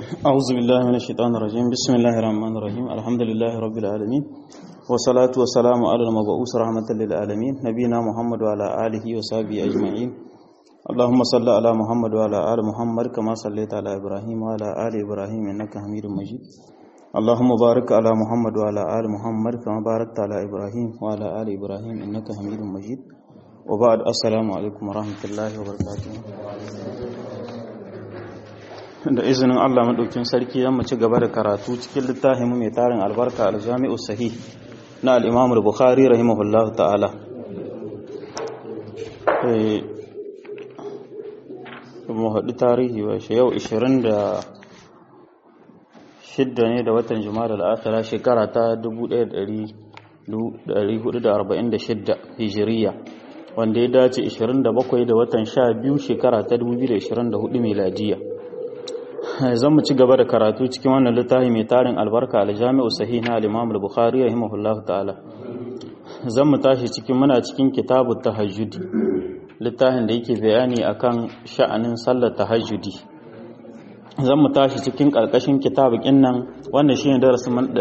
أعوذ بالله من الشيطان الرجيم بسم الله الرحمن الرحيم الحمد لله رب العالمين والصلاة والسلام على المبعوث رحمة للعالمين نبينا محمد وعلى آله وصحبه أجمعين اللهم صل على محمد وعلى آل محمد كما صليت على إبراهيم وعلى آل إبراهيم إنك حميد مجيد اللهم بارك على محمد وعلى آل محمد كما باركت على إبراهيم وعلى آل إبراهيم إنك حميد مجيد وبعد السلام عليكم ورحمة الله وبركاته da izinin Allah maɗaukin sarki zan mu ci gaba da karatu cikin littafin mai tarin albarka aljami'u sahih na al-Imam al-Bukhari rahimahullah ta'ala eh mu haɗu tarihi ba shi yau 26 ne da watan Jumada al-Akhirah shekara ta 1446 Hijiriya wanda ya dace 27 da watan 12 shekara ta 2024 miladiya zan mu ci gaba da karatu cikin wannan littafi mai tarin albarka aljami'u sahih na al-imam al-bukhari rahimahullahu ta'ala zan mu tashi cikin muna cikin kitabu tahajjudi littafin da yake bayani akan sha'anin sallar tahajjudi zan mu tashi cikin karkashin kitabukin nan wannan shine darasin man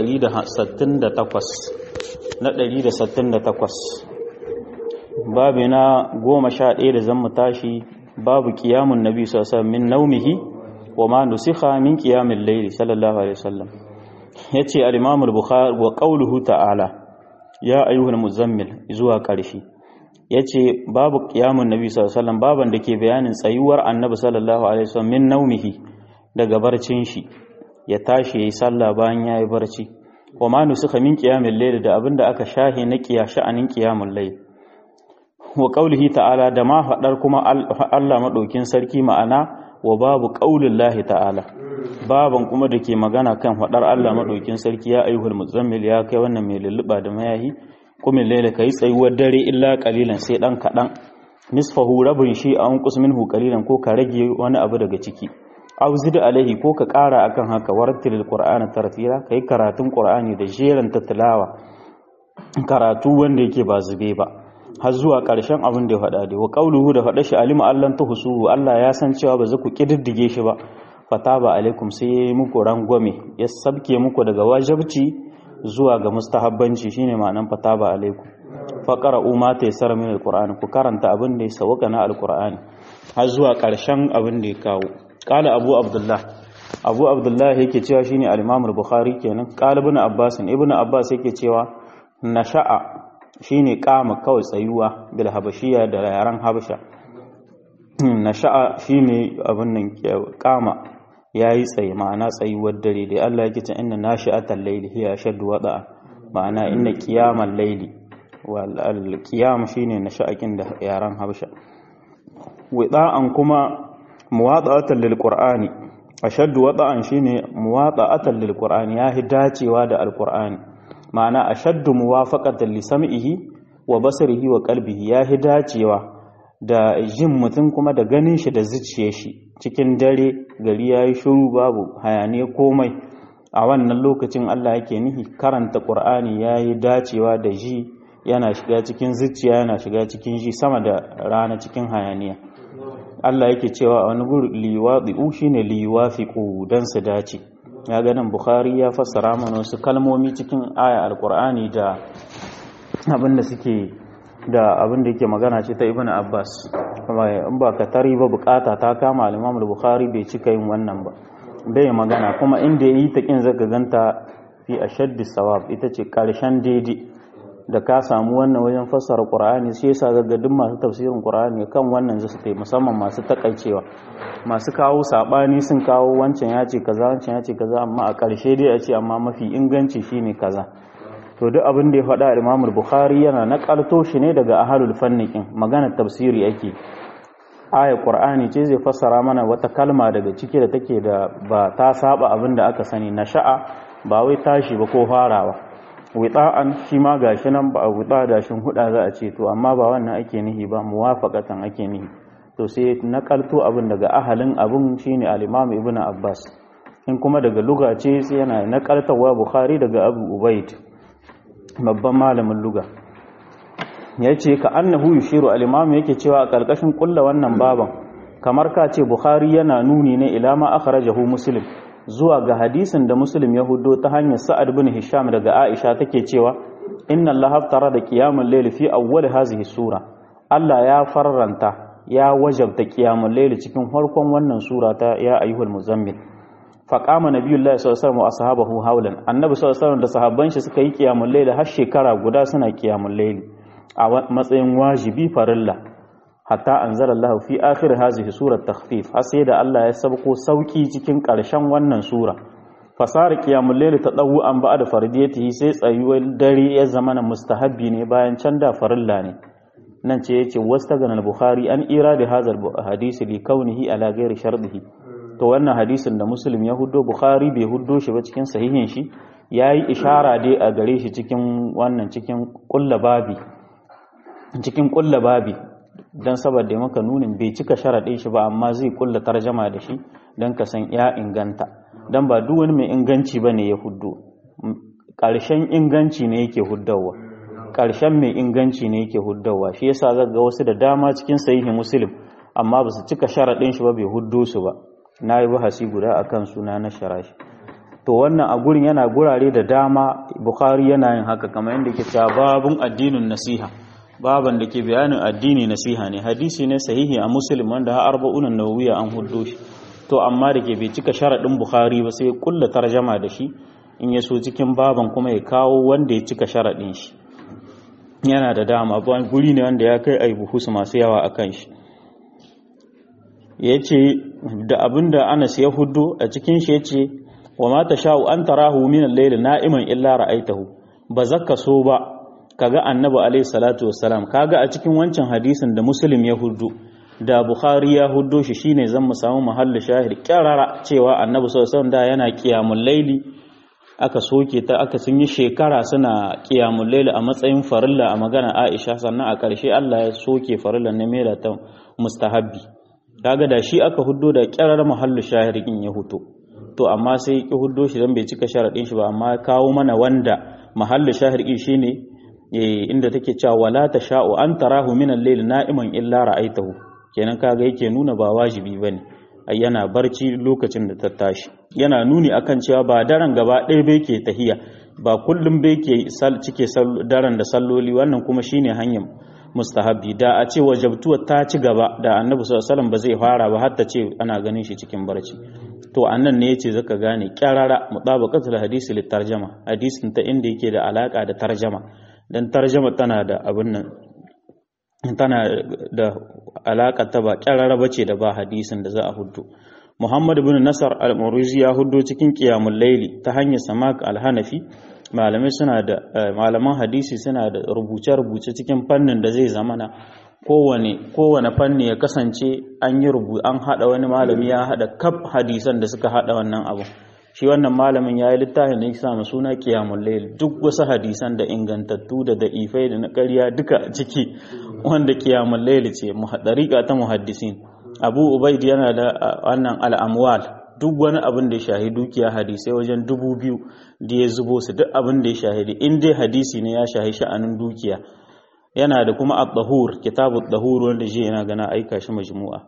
168 na 168 babu na 11 da zan mu tashi babu kiyamun nabi sallallahu alaihi wasallam min naumihi wa ma nusikha min qiyamil layl sallallahu alaihi wasallam yace al-imam al-bukhari wa qawluhu ta'ala ya ayyuhal muzammil zuwa ƙarshe yace babu qiyamun nabi sallallahu alaihi wasallam baban dake bayanin tsayuwar annabi sallallahu alaihi wasallam min naumihi daga barcin shi ya tashi yayi sallah bayan yayi barci wa ma nusikha min qiyamil layl da abinda aka shahe na qiya sha'anin qiyamul layl wa qawlihi ta'ala da ma fadar kuma Allah madaukin sarki ma'ana wa babu ƙaunin lahi ta'ala baban kuma da ke magana kan faɗar Allah maɗaukin sarki ya ayyuhul muzammil ya kai wannan mai lulluɓa da mayahi kumin laila ka yi tsayuwar dare illa ƙalilan sai ɗan kaɗan nisfahu rabin shi a unkus minhu ƙalilan ko ka rage wani abu daga ciki aw zid alaihi ko ka ƙara akan haka warattil qur'ana tartila kai karatun qur'ani da jeran tilawa karatu wanda yake ba zube ba har zuwa ƙarshen abin da ya faɗa dai wa qauluhu da faɗa shi alima allan tuhsuhu Allah ya san cewa ba za ku kididdige shi ba fataba alaikum sai yayi muku rangwame ya sabke muku daga wajibci zuwa ga mustahabbanci shine ma'anan fataba alaikum faqara umma ta yasara min alqur'ani ku karanta abin da ya sawaka na alqur'ani har zuwa ƙarshen abin da ya kawo qala abu abdullah abu abdullah yake cewa shine al-imam al-bukhari kenan qala ibn abbas ibn abbas yake cewa nasha'a shine kama kawai tsayuwa bil habashiya da yaran habasha nasha'a shine abin nan kama yayi tsaye ma'ana tsayuwar dare da Allah yake ce inna nashi'atal layli hiya shaddu wada'a ma'ana inna qiyamal layli wal qiyam shine nasha'akin da yaran habasha wada'an kuma muwada'atan lil qur'ani ashaddu wada'an shine muwada'atan lil qur'ani yahi dacewa da alqur'ani ma'ana ashaddu muwafaqatan li sam'ihi wa basarihi wa qalbihi yahi dacewa da jin mutum kuma da ganin shi da zuciyar shi cikin dare gari yayi shiru babu hayaniya komai a wannan lokacin Allah yake nihi karanta Qur'ani yayi dacewa da ji yana shiga cikin zuciya yana shiga cikin ji sama da rana cikin hayaniya Allah yake cewa a wani guri liwadi'u shine liwafiqu dan su dace ya ganin bukhari ya fassara mana wasu kalmomi cikin aya alkur'ani da abinda suke da abinda yake magana ce ta ibn abbas kuma in ba ka tari ba bukata ta kama al-imam bukhari bai cika yin wannan ba bai magana kuma inda yayi ta kin zaka ganta fi ashaddi sawab ita ce karshen daidai da ka samu wannan wajen fassara qur'ani sai yasa ga duk masu tafsirin qur'ani kan wannan zasu tai musamman masu takaicewa masu kawo sabani sun kawo wancan ya ce kaza wancan ya ce kaza amma a ƙarshe dai a ce amma mafi inganci shine kaza to duk abin da ya faɗa Imam Bukhari yana nakalto shi ne daga ahlul fannikin maganar tafsiri ake aya qur'ani ce zai fassara mana wata kalma daga ciki da take da ba ta saba abin da aka sani na sha'a ba wai tashi ba ko farawa wita'an shi ma gashi nan ba a wuta da shin huda za a ce to amma ba wannan ake nihi ba muwafaqatan ake nihi to sai nakalto abin daga ahalin abin shine al-Imam Ibn Abbas in kuma daga luga ce sai yana nakaltawa Bukhari daga Abu Ubaid babban malamin luga yace ka annahu yushiru al-Imam yake cewa a karkashin kulla wannan baban kamar ka ce Bukhari yana nuni ne ila ma akhrajahu Muslim zuwa ga hadisin da muslim ya hudo ta hanyar sa'ad bin hisham daga aisha take cewa inna allaha haftara da qiyamul layl fi awwal hazihi sura Allah ya farranta ya wajabta qiyamul layl cikin farkon wannan sura ta ya ayyuhal muzammil faqama nabiyullahi sallallahu alaihi wasallam wa ashabahu hawlan annabi sallallahu alaihi wasallam da sahabban shi suka yi qiyamul layl har shekara guda suna qiyamul layl a matsayin wajibi farilla hatta anzala Allah fi akhir hazihi surat takhfif har sai da Allah ya sabko sauki cikin ƙarshen wannan sura fasara qiyamul layl tadawu an ba'da fardiyatihi sai tsayuwar dare ya zama na mustahabbi ne bayan can da farilla ne nan ce yace wastaghana al-bukhari an iradi hadha al-hadisi li kaunihi ala ghairi shardihi to wannan hadisin da muslim ya huddo bukhari bai huddo shi ba cikin sahihin shi yayi ishara dai a gare shi cikin wannan cikin kullababi cikin kullababi don saboda maka nunin bai cika sharaɗin shi ba amma zai kulla tarjama da shi don ka san ya inganta don ba duk wani mai inganci ba ne ya huddo ƙarshen inganci ne yake huddawa ƙarshen mai inganci ne yake huddawa shi yasa zan ga wasu da dama cikin sahihi muslim amma ba su cika sharaɗin shi ba bai huddo su ba na yi bahasi guda a kan suna na sharashi to wannan a gurin yana gurare da dama bukhari yana yin haka kamar yadda ke cewa babun addinin nasiha baban da ke bayanin addini nasiha ne hadisi ne sahihi a muslim wanda har arba'unan nawawiya an huddo shi to amma da ke bai cika sharadin bukhari ba sai kulla tarjama da shi in ya so cikin baban kuma ya kawo wanda ya cika sharadin shi yana da dama ba guri ne wanda ya kai ai buhus masu yawa akan shi yace da abinda Anas ya huddo a cikin shi yace wa ma tasha'u an tarahu min al-layl na'iman illa ra'aytahu ba zakka so ba kaga annabi alayhi salatu wassalam kaga a cikin wancan hadisin da muslim ya huddo da bukhari ya huddo shi shine zan mu samu mahallu shahid kirara cewa annabi sallallahu alaihi wasallam da yana qiyamul layli aka soke ta aka sun yi shekara suna qiyamul layli a matsayin farilla a magana Aisha sannan a ƙarshe Allah ya soke farilla ne mai ta mustahabbi kaga da shi aka huddo da kirar mahallu shahid in ya huto to amma sai ki huddo shi dan bai cika sharadin shi ba amma kawo mana wanda mahallu shahid shine inda take cewa wala tasha'u an tarahu min al-layl na'iman illa ra'aytahu kenan kaga yake nuna ba wajibi bane ai yana barci lokacin da ta tashi yana nuni akan cewa ba daren gaba ɗaya bai ke tahiya ba kullum bai ke cike daren da salloli wannan kuma shine hanyar mustahabbi da a ce wajabtuwa ta ci gaba da annabi sallallahu alaihi wasallam ba zai fara ba har ta ce ana ganin shi cikin barci to annan ne yace zaka gane kyarara mutabaqatul hadisi lit tarjama hadisin ta inda yake da alaka da tarjama dan tarjama tana da abin nan tana da alaƙa ta ba ƙyararraba ce da ba hadisin da za a hudu muhammad bin nasar al-murizi ya hudu cikin qiyamul layli ta hanyar samak al-hanafi malamai suna da malaman hadisi suna da rubuce-rubuce cikin fannin da zai zamana kowane kowane fanni ya kasance an yi rubu an hada wani malami ya hada kaf hadisan da suka hada wannan abu shi wannan malamin ya yi littafin da ya samu suna kiyamun layl duk wasu hadisan da ingantattu da da'ifai da na ƙarya duka ciki wanda kiyamun layl ce dariƙa ta muhaddisin abu ubaid yana da wannan al'amwal duk wani abin da ya shahi dukiya hadisai wajen dubu biyu da ya zubo su duk abin da ya shahidi in dai hadisi ne ya shahi sha'anin dukiya yana da kuma at-tahur kitabut tahur wanda je yana gana aika shi majmu'a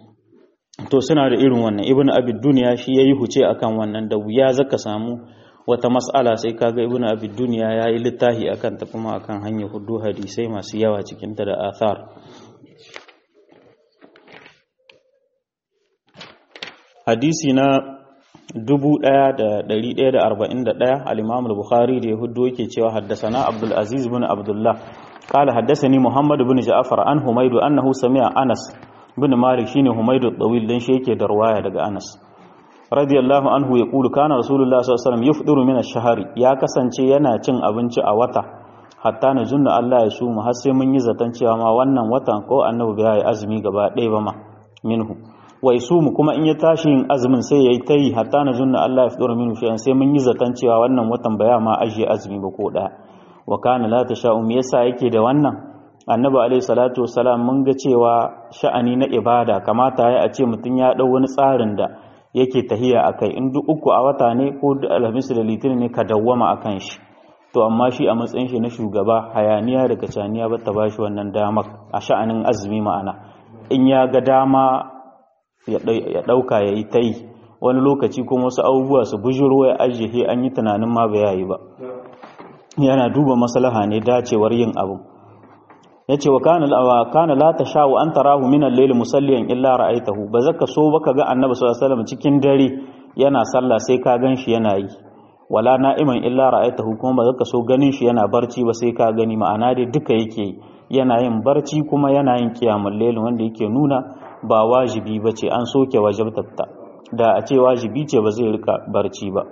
to suna da irin wannan ibnu abid duniya shi yayi huce akan wannan da wuya zaka samu wata mas'ala sai kaga ibnu abid duniya yayi littafi akan ta kuma akan hanyar hudu hadisai masu yawa cikin ta da athar hadisi na 1141 al-imam al-bukhari da ya hudu yake cewa haddasana abdul aziz bin abdullah قال حدثني محمد بن جعفر عن حميد أنه سمع أنس bin malik shine humaydu tawil dan shi yake da ruwaya daga anas radiyallahu anhu ya kulu kana rasulullah sallallahu alaihi wasallam yufdiru min ash-shahri ya kasance yana cin abinci a wata hatta na junna Allah ya su mu har sai mun yi zaton cewa ma wannan watan ko annabi bai yi azumi gaba ɗaya ba ma minhu wa mu kuma in ya tashi yin azumin sai yayi tayi hatta na junna Allah ya fidura minhu shay'an sai mun yi zaton cewa wannan watan baya ma ajiye azumi ba ko ɗaya wa kana la tasha'u me yasa yake da wannan annabi alaihi salatu wassalam mun ga cewa sha'ani na ibada kamata ya a ce mutum ya dau wani tsarin da yake tahiya akai in duk uku a wata ne ko duk alhamis da litinin ne ka dawwama akan shi to amma shi a matsayin shi na shugaba hayaniya da kacaniya ba ta bashi wannan damar a sha'anin azumi ma'ana in ya ga dama ya dauka yayi tai wani lokaci kuma wasu abubuwa su bujuro ya ajiye an yi tunanin ma ba yayi ba yana duba maslaha ne dacewar yin abu yace wa kana wa kana la tasha'u an tarahu min al-layl musalliyan illa ra'aytahu ba zaka so baka ga annabi sallallahu alaihi wasallam cikin dare yana sallah sai ka ganshi yana yi wala na'iman illa ra'aytahu kuma ba zaka so ganin shi yana barci ba sai ka gani ma'ana dai duka yake yana yin barci kuma yana yin kiyamul layl wanda yake nuna ba wajibi bace an soke wajibtatta da a ce wajibi ce ba zai rika barci ba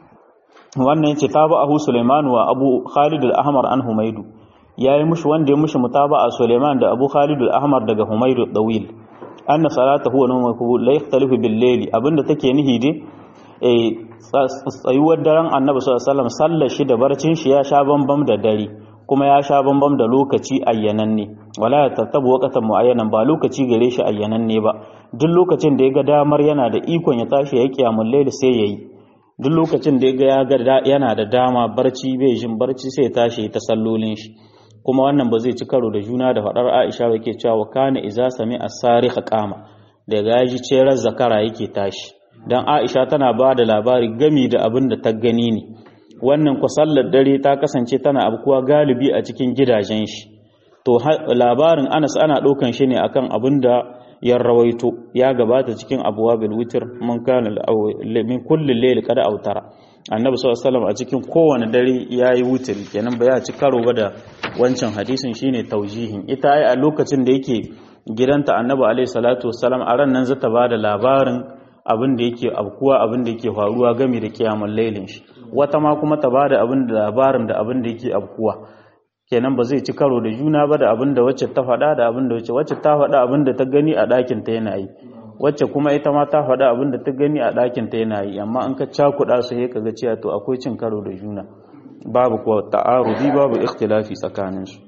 wannan yace tabahu Sulaiman wa Abu Khalid al-Ahmar an Humaydu yayi mushi wanda ya mushi mutaba'a Sulaiman da Abu Khalid al-Ahmar daga Humaydu dawil anna salatahu wa nawmuhu la yakhtalifu bil layli abinda take nihi dai eh tsayuwar daren Annabi sallallahu alaihi wasallam sallar shi da barcin shi ya sha bambam da dare kuma ya sha bambam da lokaci ayyananne wala ya tattabu waqatan muayyanan ba lokaci gare shi ayyananne ba duk lokacin da ya ga damar yana da ikon ya tashi ya kiyamul layl sai yayi duk lokacin da ya ga yana da dama barci bai jin barci sai ya tashi ta sallolin shi kuma wannan ba zai ci karo da juna da faɗar Aisha ba ke cewa kana iza sami as-sarikh qama daga yaji cerar zakara yake tashi dan Aisha tana ba da labari gami da abin da ta gani ne wannan ku sallar dare ta kasance tana abkuwa galibi a cikin gidajen shi to labarin Anas ana ɗaukan shi ne akan abin da ya rawaito ya gabata cikin abwabil witr mun kana min kulli layl kada autara annabi sallallahu alaihi wasallam a cikin kowane dare yayi wutr kenan ba ya ci karo ba da wancan hadisin shine taujihin ita ai a lokacin da yake gidanta annabi alaihi salatu wassalam a ran nan zata bada labarin abin da yake abkuwa abin da yake faruwa game da kiyamul lailin shi wata ma kuma ta bada abin da labarin da abin da yake abkuwa kenan ba zai ci karo da juna ba da abin da wacce ta faɗa da abin da wacce wacce ta faɗa abin da ta gani a ɗakin ta yana yi wacce kuma ita ma ta faɗa abin da ta gani a ɗakin ta yana yi amma an ka cakuɗa su sai kaga cewa to akwai cin karo da juna babu kuwa ta'arudi babu ikhtilafi tsakanin su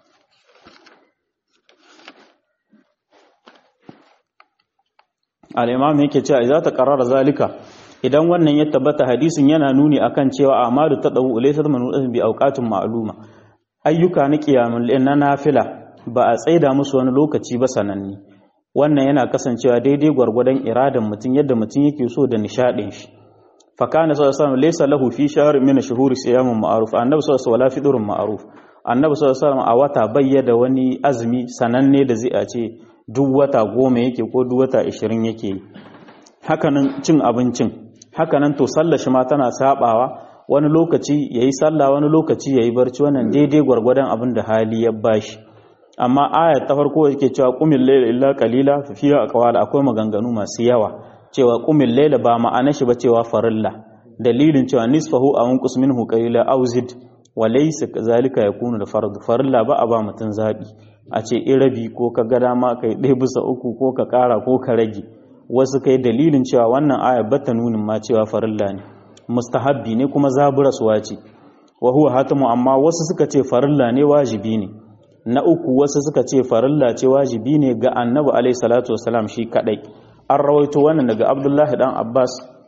al-imam yake cewa idza ta qarara zalika idan wannan ya tabbata hadisin yana nuni akan cewa amalu tadawu laysa manu'atun bi awqatin ma'luma ayyuka na kiyamun na nafila ba a tsaida musu wani lokaci ba sananni wannan yana kasancewa daidai gwargwadon iradan mutum yadda mutum yake so da nishadin shi fa kana sallallahu alaihi wasallam laysa lahu fi shahr min shuhuri siyamun ma'ruf annabi sallallahu alaihi wasallam fidurun ma'ruf annabi sallallahu alaihi wasallam a wata bayyada wani azumi sananne da zai a ce duk wata goma yake ko duk wata 20 yake hakanan cin abincin hakanan to sallar shi ma tana sabawa wani lokaci ya yi sallah wani lokaci ya yi barci wannan daidai gwargwadon abin da hali ya bashi amma aya ta farko yake cewa kumin laila illa qalila fi fiha aqwal akwai maganganu masu yawa cewa kumin laila ba ma'ana shi ba cewa farilla dalilin cewa nisfahu aw unqus minhu qalila aw zid wa laysa zalika yakunu da fardu farilla ba a ba mutun zabi a ce irabi ko ka ga dama kai ɗaya bisa uku ko ka ƙara ko ka rage wasu kai dalilin cewa wannan aya bata nunin ma cewa farilla ne mustahabbi ne kuma zaburaswa ce wa huwa hatamu amma wasu suka ce farilla ne wajibi ne na uku wasu suka ce farilla ce wajibi ne ga annabi alaihi salatu wasalam shi kadai an rawaito wannan daga abdullahi dan abbas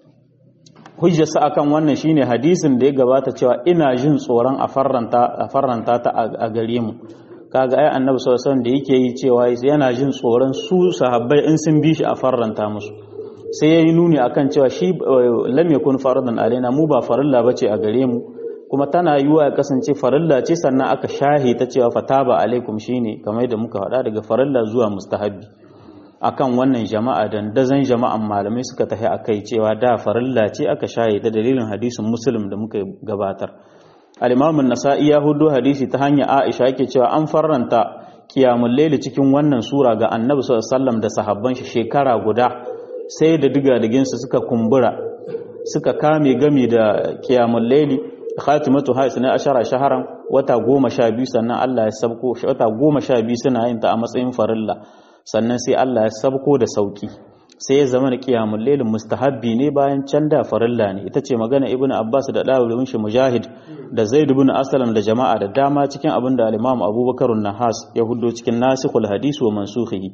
hujjarsa akan wannan shine hadisin da ya gabata cewa ina jin tsoron a farranta a farranta ta a gare mu kaga ai annabi sallallahu alaihi wasallam da yake yi cewa yana jin tsoron su sahabbai in sun bi shi a farranta musu sai ya yi nuni akan cewa shi lam yakun faradan alaina mu ba farilla bace a gare mu kuma tana yiwa ya kasance farilla ce sannan aka shahi ta cewa fataba alaikum shine kamar yadda muka faɗa daga farilla zuwa mustahabbi akan wannan jama'a dan dazan jama'an malamai suka tafi akai cewa da farilla ce aka shahi ta dalilin hadisin muslim da muka gabatar al-imam an-nasa'i ya hudo hadisi ta hanya aisha yake cewa an farranta qiyamul layli cikin wannan sura ga annabi sallallahu alaihi wasallam da sahabban shi shekara guda sai da digadiginsu suka kumbura suka kame gami da kiyamun laili khatimatu hais na ashara shaharan wata goma sha biyu sannan Allah ya sabko wata goma sha biyu suna yin ta a matsayin farilla sannan sai Allah ya sabko da sauki sai ya zama da kiyamun lailin mustahabbi ne bayan can da farilla ne ita ce magana ibnu abbas da dawudin shi mujahid da zaid ibn aslam da jama'a da dama cikin abin da al-imam abubakar nahas ya huddo cikin nasikhul hadisi wa mansukhihi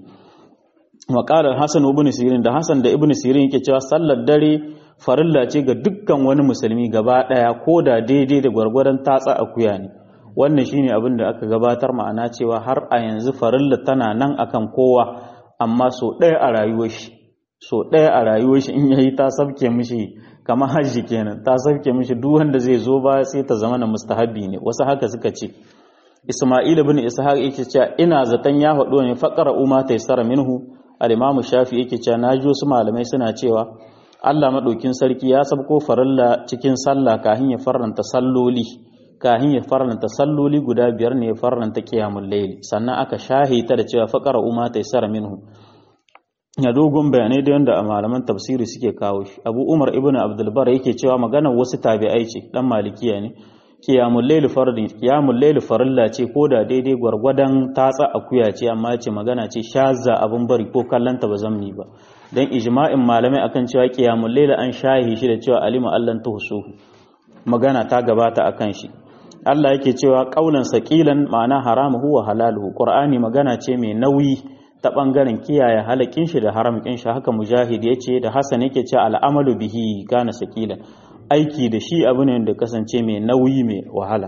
maƙalar Hassan ibn Sirin da Hassan da ibn Sirin yake cewa sallar dare farilla ce ga dukkan wani musulmi gaba ɗaya ko da daidai da gwargwadon tatsa akuya ne wannan shine abin da aka gabatar ma'ana cewa har a yanzu farilla tana nan akan kowa amma so ɗaya a rayuwar shi so ɗaya a rayuwar shi in yayi ta sabke mishi kamar hajji kenan ta sabke mishi duk wanda zai zo ba sai ta zama na mustahabi ne wasu haka suka ce Isma'il ibn Ishaq yake cewa ina zaton ya faɗo ne faqara umma taysara minhu al-Imam Shafi yake cewa naji wasu malamai suna cewa Allah madaukin sarki ya sabko farilla cikin sallah kahin ya farranta salloli kahin ya farranta salloli guda biyar ne ya farranta qiyamul layl sannan aka shahita da cewa faqara umma taysara minhu ya dogon bayanai da yanda a malaman tafsiri suke kawo shi Abu Umar ibn Abdul Bar yake cewa maganar wasu tabi'ai ce dan malikiya ne qiyamul layl fardin qiyamul layl farilla ce ko da daidai gwargwadon tatsa akuya ce amma ce magana ce shazza abun bari ko kallanta ba zammi ba dan ijma'in malamai akan cewa qiyamul layl an shahi shi da cewa alima allan tuhsuhu magana ta gabata akan shi Allah yake cewa qaulan saqilan ma'ana haramuhu wa halaluhu qur'ani magana ce mai nauyi ta bangaren kiyaye halakin shi da haramkin shi haka mujahid yace da hasan yake cewa al'amalu bihi kana saqilan aiki da shi abu ne da kasance mai nauyi mai wahala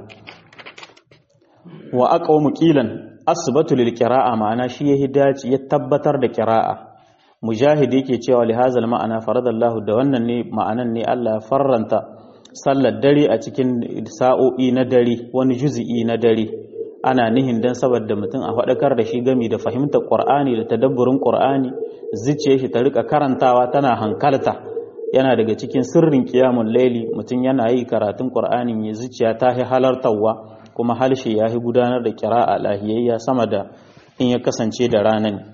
wa aqwamu qilan asbatu lil qira'a ma'ana shi ya hidaci ya tabbatar da qira'a mujahid yake cewa li hazal ma'ana faradallahu da wannan ne ma'anan ne Allah ya farranta sallar dare a cikin sa'o'i na dare wani juzi'i na dare ana nihin dan saboda mutum a faɗakar da shi gami da fahimtar qur'ani da tadabburin qur'ani zuciyar shi ta rika karantawa tana hankalta yana daga cikin sirrin kiyamun laili mutum yana yi karatun ƙur'anin ya zuciya ta yi halartarwa kuma halshe ya yi gudanar da kira'a lahiyayya sama da in ya kasance da rana ne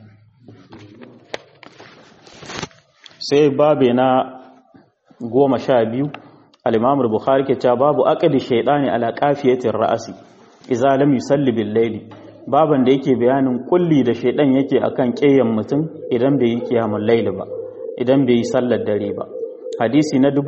sai babe na goma sha biyu alimamul bukhari ke cewa babu aqdi shaidani ala qafiyatir ra'asi idza lam yusalli bil laili baban da yake bayanin kulli da shaidan yake akan ƙeyan mutum idan bai yi kiyamun laili ba idan bai yi sallar dare ba hadisi na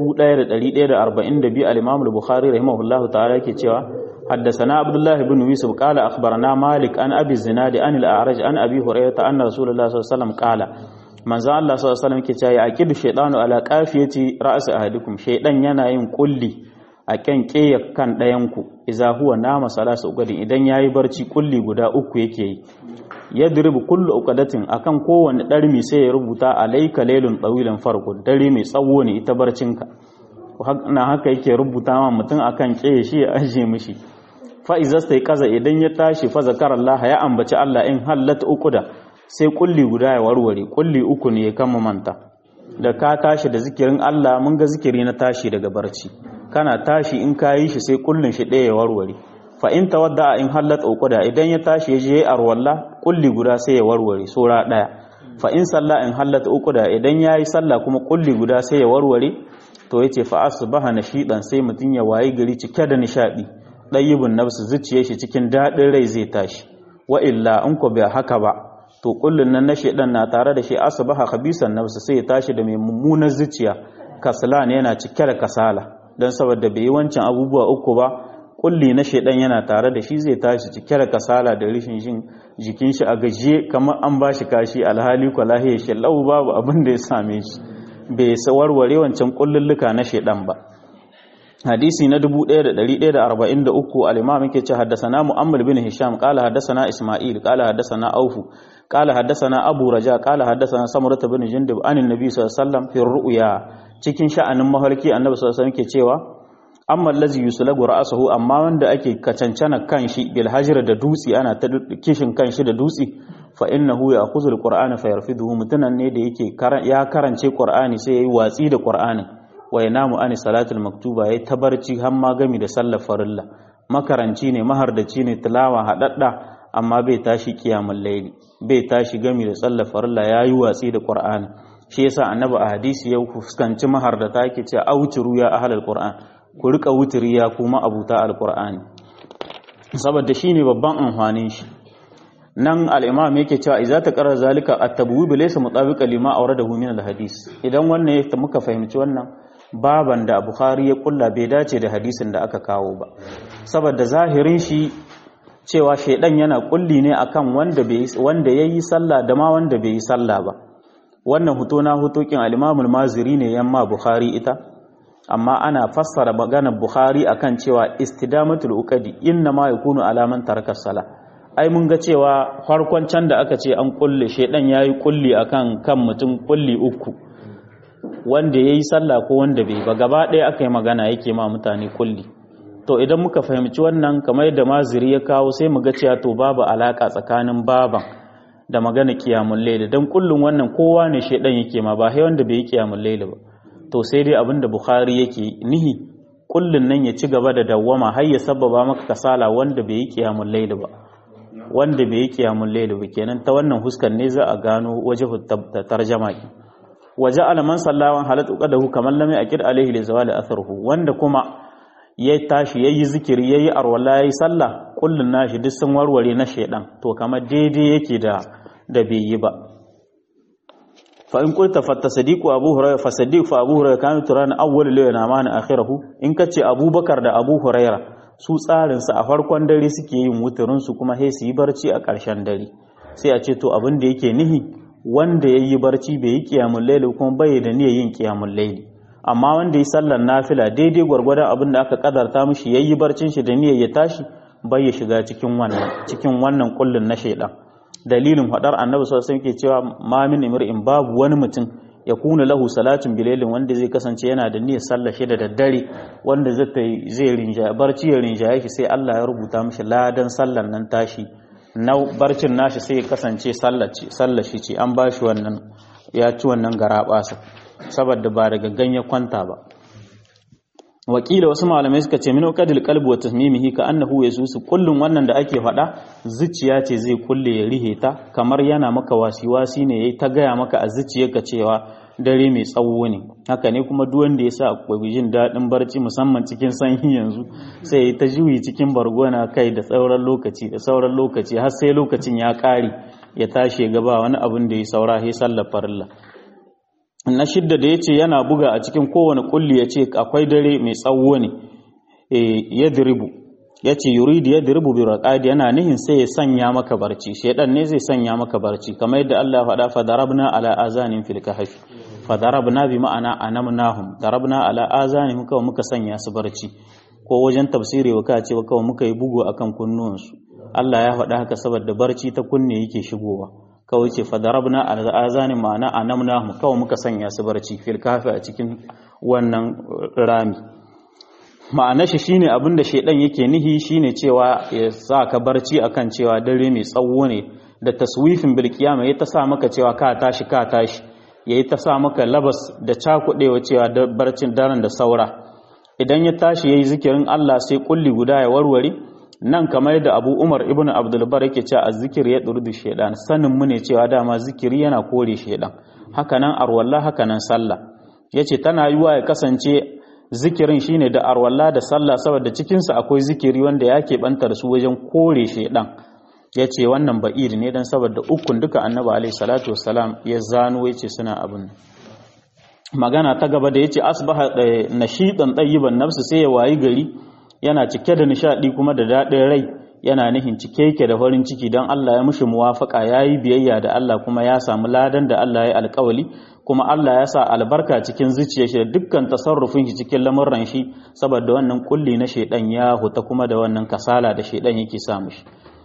1142 al-Imam al-Bukhari rahimahullahu ta'ala yake cewa حدثنا عبد الله بن يوسف قال اخبرنا مالك عن ابي الزناد عن الاعرج عن ابي هريره ان رسول الله صلى الله عليه وسلم قال manzo Allah sallallahu alaihi wasallam yake cewa yaqidu shaytanu ala qafiyati ra's ahadikum shaydan yana yin kulli a kan ƙeya kan ɗayan ku idza huwa nama salasa ugadin idan yayi barci kulli guda uku yake yi yadribu kullu uqadatin akan kowanne darmi sai ya rubuta alayka laylun tawilan farqu dare mai tsawo ne ita barcinka na haka yake rubuta ma mutum akan ƙeye shi ya aje mishi fa izasta kaza idan ya tashi fa zakarallaha ya ambaci Allah in hallat uquda sai kulli guda ya warware kulli uku ne ya kama manta da ka tashi da zikirin Allah mun ga zikiri na tashi daga barci kana tashi in ka yi shi sai kullun shi ɗaya ya warware fa in tawadda in hallat uquda idan ya tashi ya je arwalla kulli guda sai ya warware sura ɗaya fa in salla in hallat uquda idan yayi sallah kuma kulli guda sai ya warware to yace fa asbaha nashidan sai mutun ya wayi gari cike da nishadi dayyibun nafsu zuciyar shi cikin dadin rai zai tashi wa illa in ko bai haka ba to kullun nan na shedan na tare da shi asbaha khabisan nafsu sai ya tashi da mai mummunar zuciya kaslan yana cike da kasala dan saboda bai yi wancan abubuwa uku ba kulli na shedan yana tare da shi zai tashi cike da kasala da rishin jin jikin shi a gajiye kamar an bashi kashi alhali ko lahiyar shi lau babu abin da ya same shi bai warware wancan kullulluka na shedan ba hadisi na 1143 al-imam yake ce haddathana mu'ammar bin hisham qala haddathana isma'il qala haddathana aufu qala haddathana abu raja qala haddathana samurata bin jundub anin nabi sallallahu alaihi wasallam fi ru'ya cikin sha'anin mahalki annabi sallallahu alaihi wasallam yake cewa amma allazi yuslagu ra'sahu amma wanda ake kacancana kanshi bil hajr da dutsi ana ta kishin kanshi da dutsi fa innahu ya'khudhu al-qur'ana fayarfiduhu mutunan ne da yake ya karance qur'ani sai yayi watsi da qur'anin wa yanamu ani salatul maktuba yayi tabarci har ma gami da sallar farilla makaranci ne mahardaci ne tilawa hadadda amma bai tashi kiyamul layli bai tashi gami da sallar farilla yayi watsi da qur'ani shi yasa annabi a hadisi ya fuskanci mahardata yake ce auciru ya ahlul qur'an ku rika wutiri ya kuma abuta alqur'ani saboda shine babban amfanin shi nan al'imam yake cewa iza ta ƙarar zalika a tabuwi laysa mutabiqa lima awradahu min al-hadis idan wannan ya muka fahimci wannan baban da bukhari ya kulla bai dace da hadisin da aka kawo ba saboda zahirin shi cewa shaidan yana kulli ne akan wanda bai wanda yayi sallah da ma wanda bai yi sallah ba wannan huto na hutokin al-imam al-maziri ne yamma bukhari ita amma ana fassara maganar bukhari akan cewa istidamatul uqadi inna ma yakunu alaman taraka salah ai mun ga cewa farkon can da aka ce an kulle shedan yayi kulli akan kan mutum kulli uku wanda yayi sallah ko wanda bai ba gaba ɗaya aka yi magana yake ma mutane kulli to idan muka fahimci wannan kamar yadda maziri ya kawo sai mu ga cewa to babu alaka tsakanin baban da magana kiyamul layl dan kullun wannan kowa ne shedan yake ma ba sai wanda bai yi kiyamul layl ba to sai dai abinda bukhari yake nihi kullun nan ya ci gaba da dawwama har ya sababa maka kasala wanda bai yi kiyamul layl ba wanda bai yi kiyamul layl ba kenan ta wannan huskan ne za a gano wajhu tarjama ki waje alaman sallawan halatu qadahu kamar lam yaqid alaihi li zawali atharuhu wanda kuma ya tashi yayi zikiri yayi arwala yayi sallah kullun nashi duk sun warware na shedan to kamar daidai yake da da bai yi ba fa in qulta fa tasdiqu abu hurairah fa sadiq fa abu hurairah kana turan awwal layla ma na akhirahu in kace abubakar da abu hurairah su tsarin su a farkon dare suke yin wuturin su kuma sai su yi barci a ƙarshen dare sai a ce to abin da yake nihi wanda yayi barci bai yi qiyamul layl kuma bai da niyyar yin qiyamul layl amma wanda yi sallar nafila daidai gwargwadon abin da aka kadarta mishi yayi barcin shi da niyyar ya tashi bai ya shiga cikin wannan cikin wannan kullun na shaidan dalilin hadar annabi sallallahu alaihi wasallam cewa ma min imri'in babu wani mutum ya kuna lahu salatun bilailin wanda zai kasance yana da niyyar sallar shi da daddare wanda zai zai rinja barci ya rinja shi sai Allah ya rubuta mishi ladan sallar nan tashi na barcin nashi sai ya kasance sallar shi ce an bashi wannan ya ci wannan garabasa saboda ba daga ganye kwanta ba wakila wasu malamai suka ce min qadil qalbi wa tasmimihi ka annahu yasusu kullun wannan da ake faɗa zuciya ce zai kulle ya rihe ta kamar yana maka wasi-wasi ne yayi ta gaya maka a zuciyarka cewa dare mai tsawo ne haka ne kuma duk wanda ya sa akwai jin daɗin barci musamman cikin sanyi yanzu sai ya ta juyi cikin bargona kai da sauran lokaci da sauran lokaci har sai lokacin ya ƙare ya tashi gaba wani abin da ya saura sai sallar farilla na shidda da ya ce yana buga a cikin kowane kulli ya ce akwai dare mai tsawo ne ya diribu ya ce yuridi ya diribu bi raƙadi yana nihin sai ya sanya maka barci shaidan ne zai sanya maka barci kamar yadda Allah faɗa fa darabna ala azanin fil kahfi fa darabna bi ma'ana anamnahum darabna ala azanin kawai muka sanya su barci ko wajen tafsiri wa ce kawai muka yi bugu akan kunnuwansu Allah ya faɗa haka saboda barci ta kunne yake shigowa kawai ce fadarabna al'azanin ma'ana a namna mu kawai muka sanya su barci fil kafi a cikin wannan rami ma'ana shi shine abin da shaidan yake nihi shine cewa ya sa ka barci akan cewa dare mai tsawo ne da taswifin bil qiyama ya ta sa maka cewa ka tashi ka tashi yayi ta sa maka labas da cakudewa cewa da barcin daren da saura idan ya tashi yayi zikirin Allah sai kulli guda ya warware nan kamar da abu umar ibn abdulbar yake cewa azzikir ya durdu shaidan sanin mu ne cewa dama zikiri yana kore shaidan hakanan arwalla hakanan sallah yace tana yiwa ya kasance zikirin shine da arwalla da sallah saboda cikin sa akwai zikiri wanda yake bantar su wajen kore shaidan yace wannan ba'id ne dan saboda ukun duka annabi alaihi salatu wassalam ya zano yace suna abin magana ta gaba da yace asbaha nashidan tayyiban nafsu sai ya wayi gari yana cike da nishadi kuma da daɗin rai yana nihin cike yake da farin ciki don Allah ya mushi muwafaka ya yi biyayya da Allah kuma ya samu ladan da Allah ya alkawali kuma Allah ya sa albarka cikin zuciya shi da dukkan tasarrufin shi cikin lamurran shi saboda wannan kulli na shaidan ya huta kuma da wannan kasala da shaidan yake sa mushi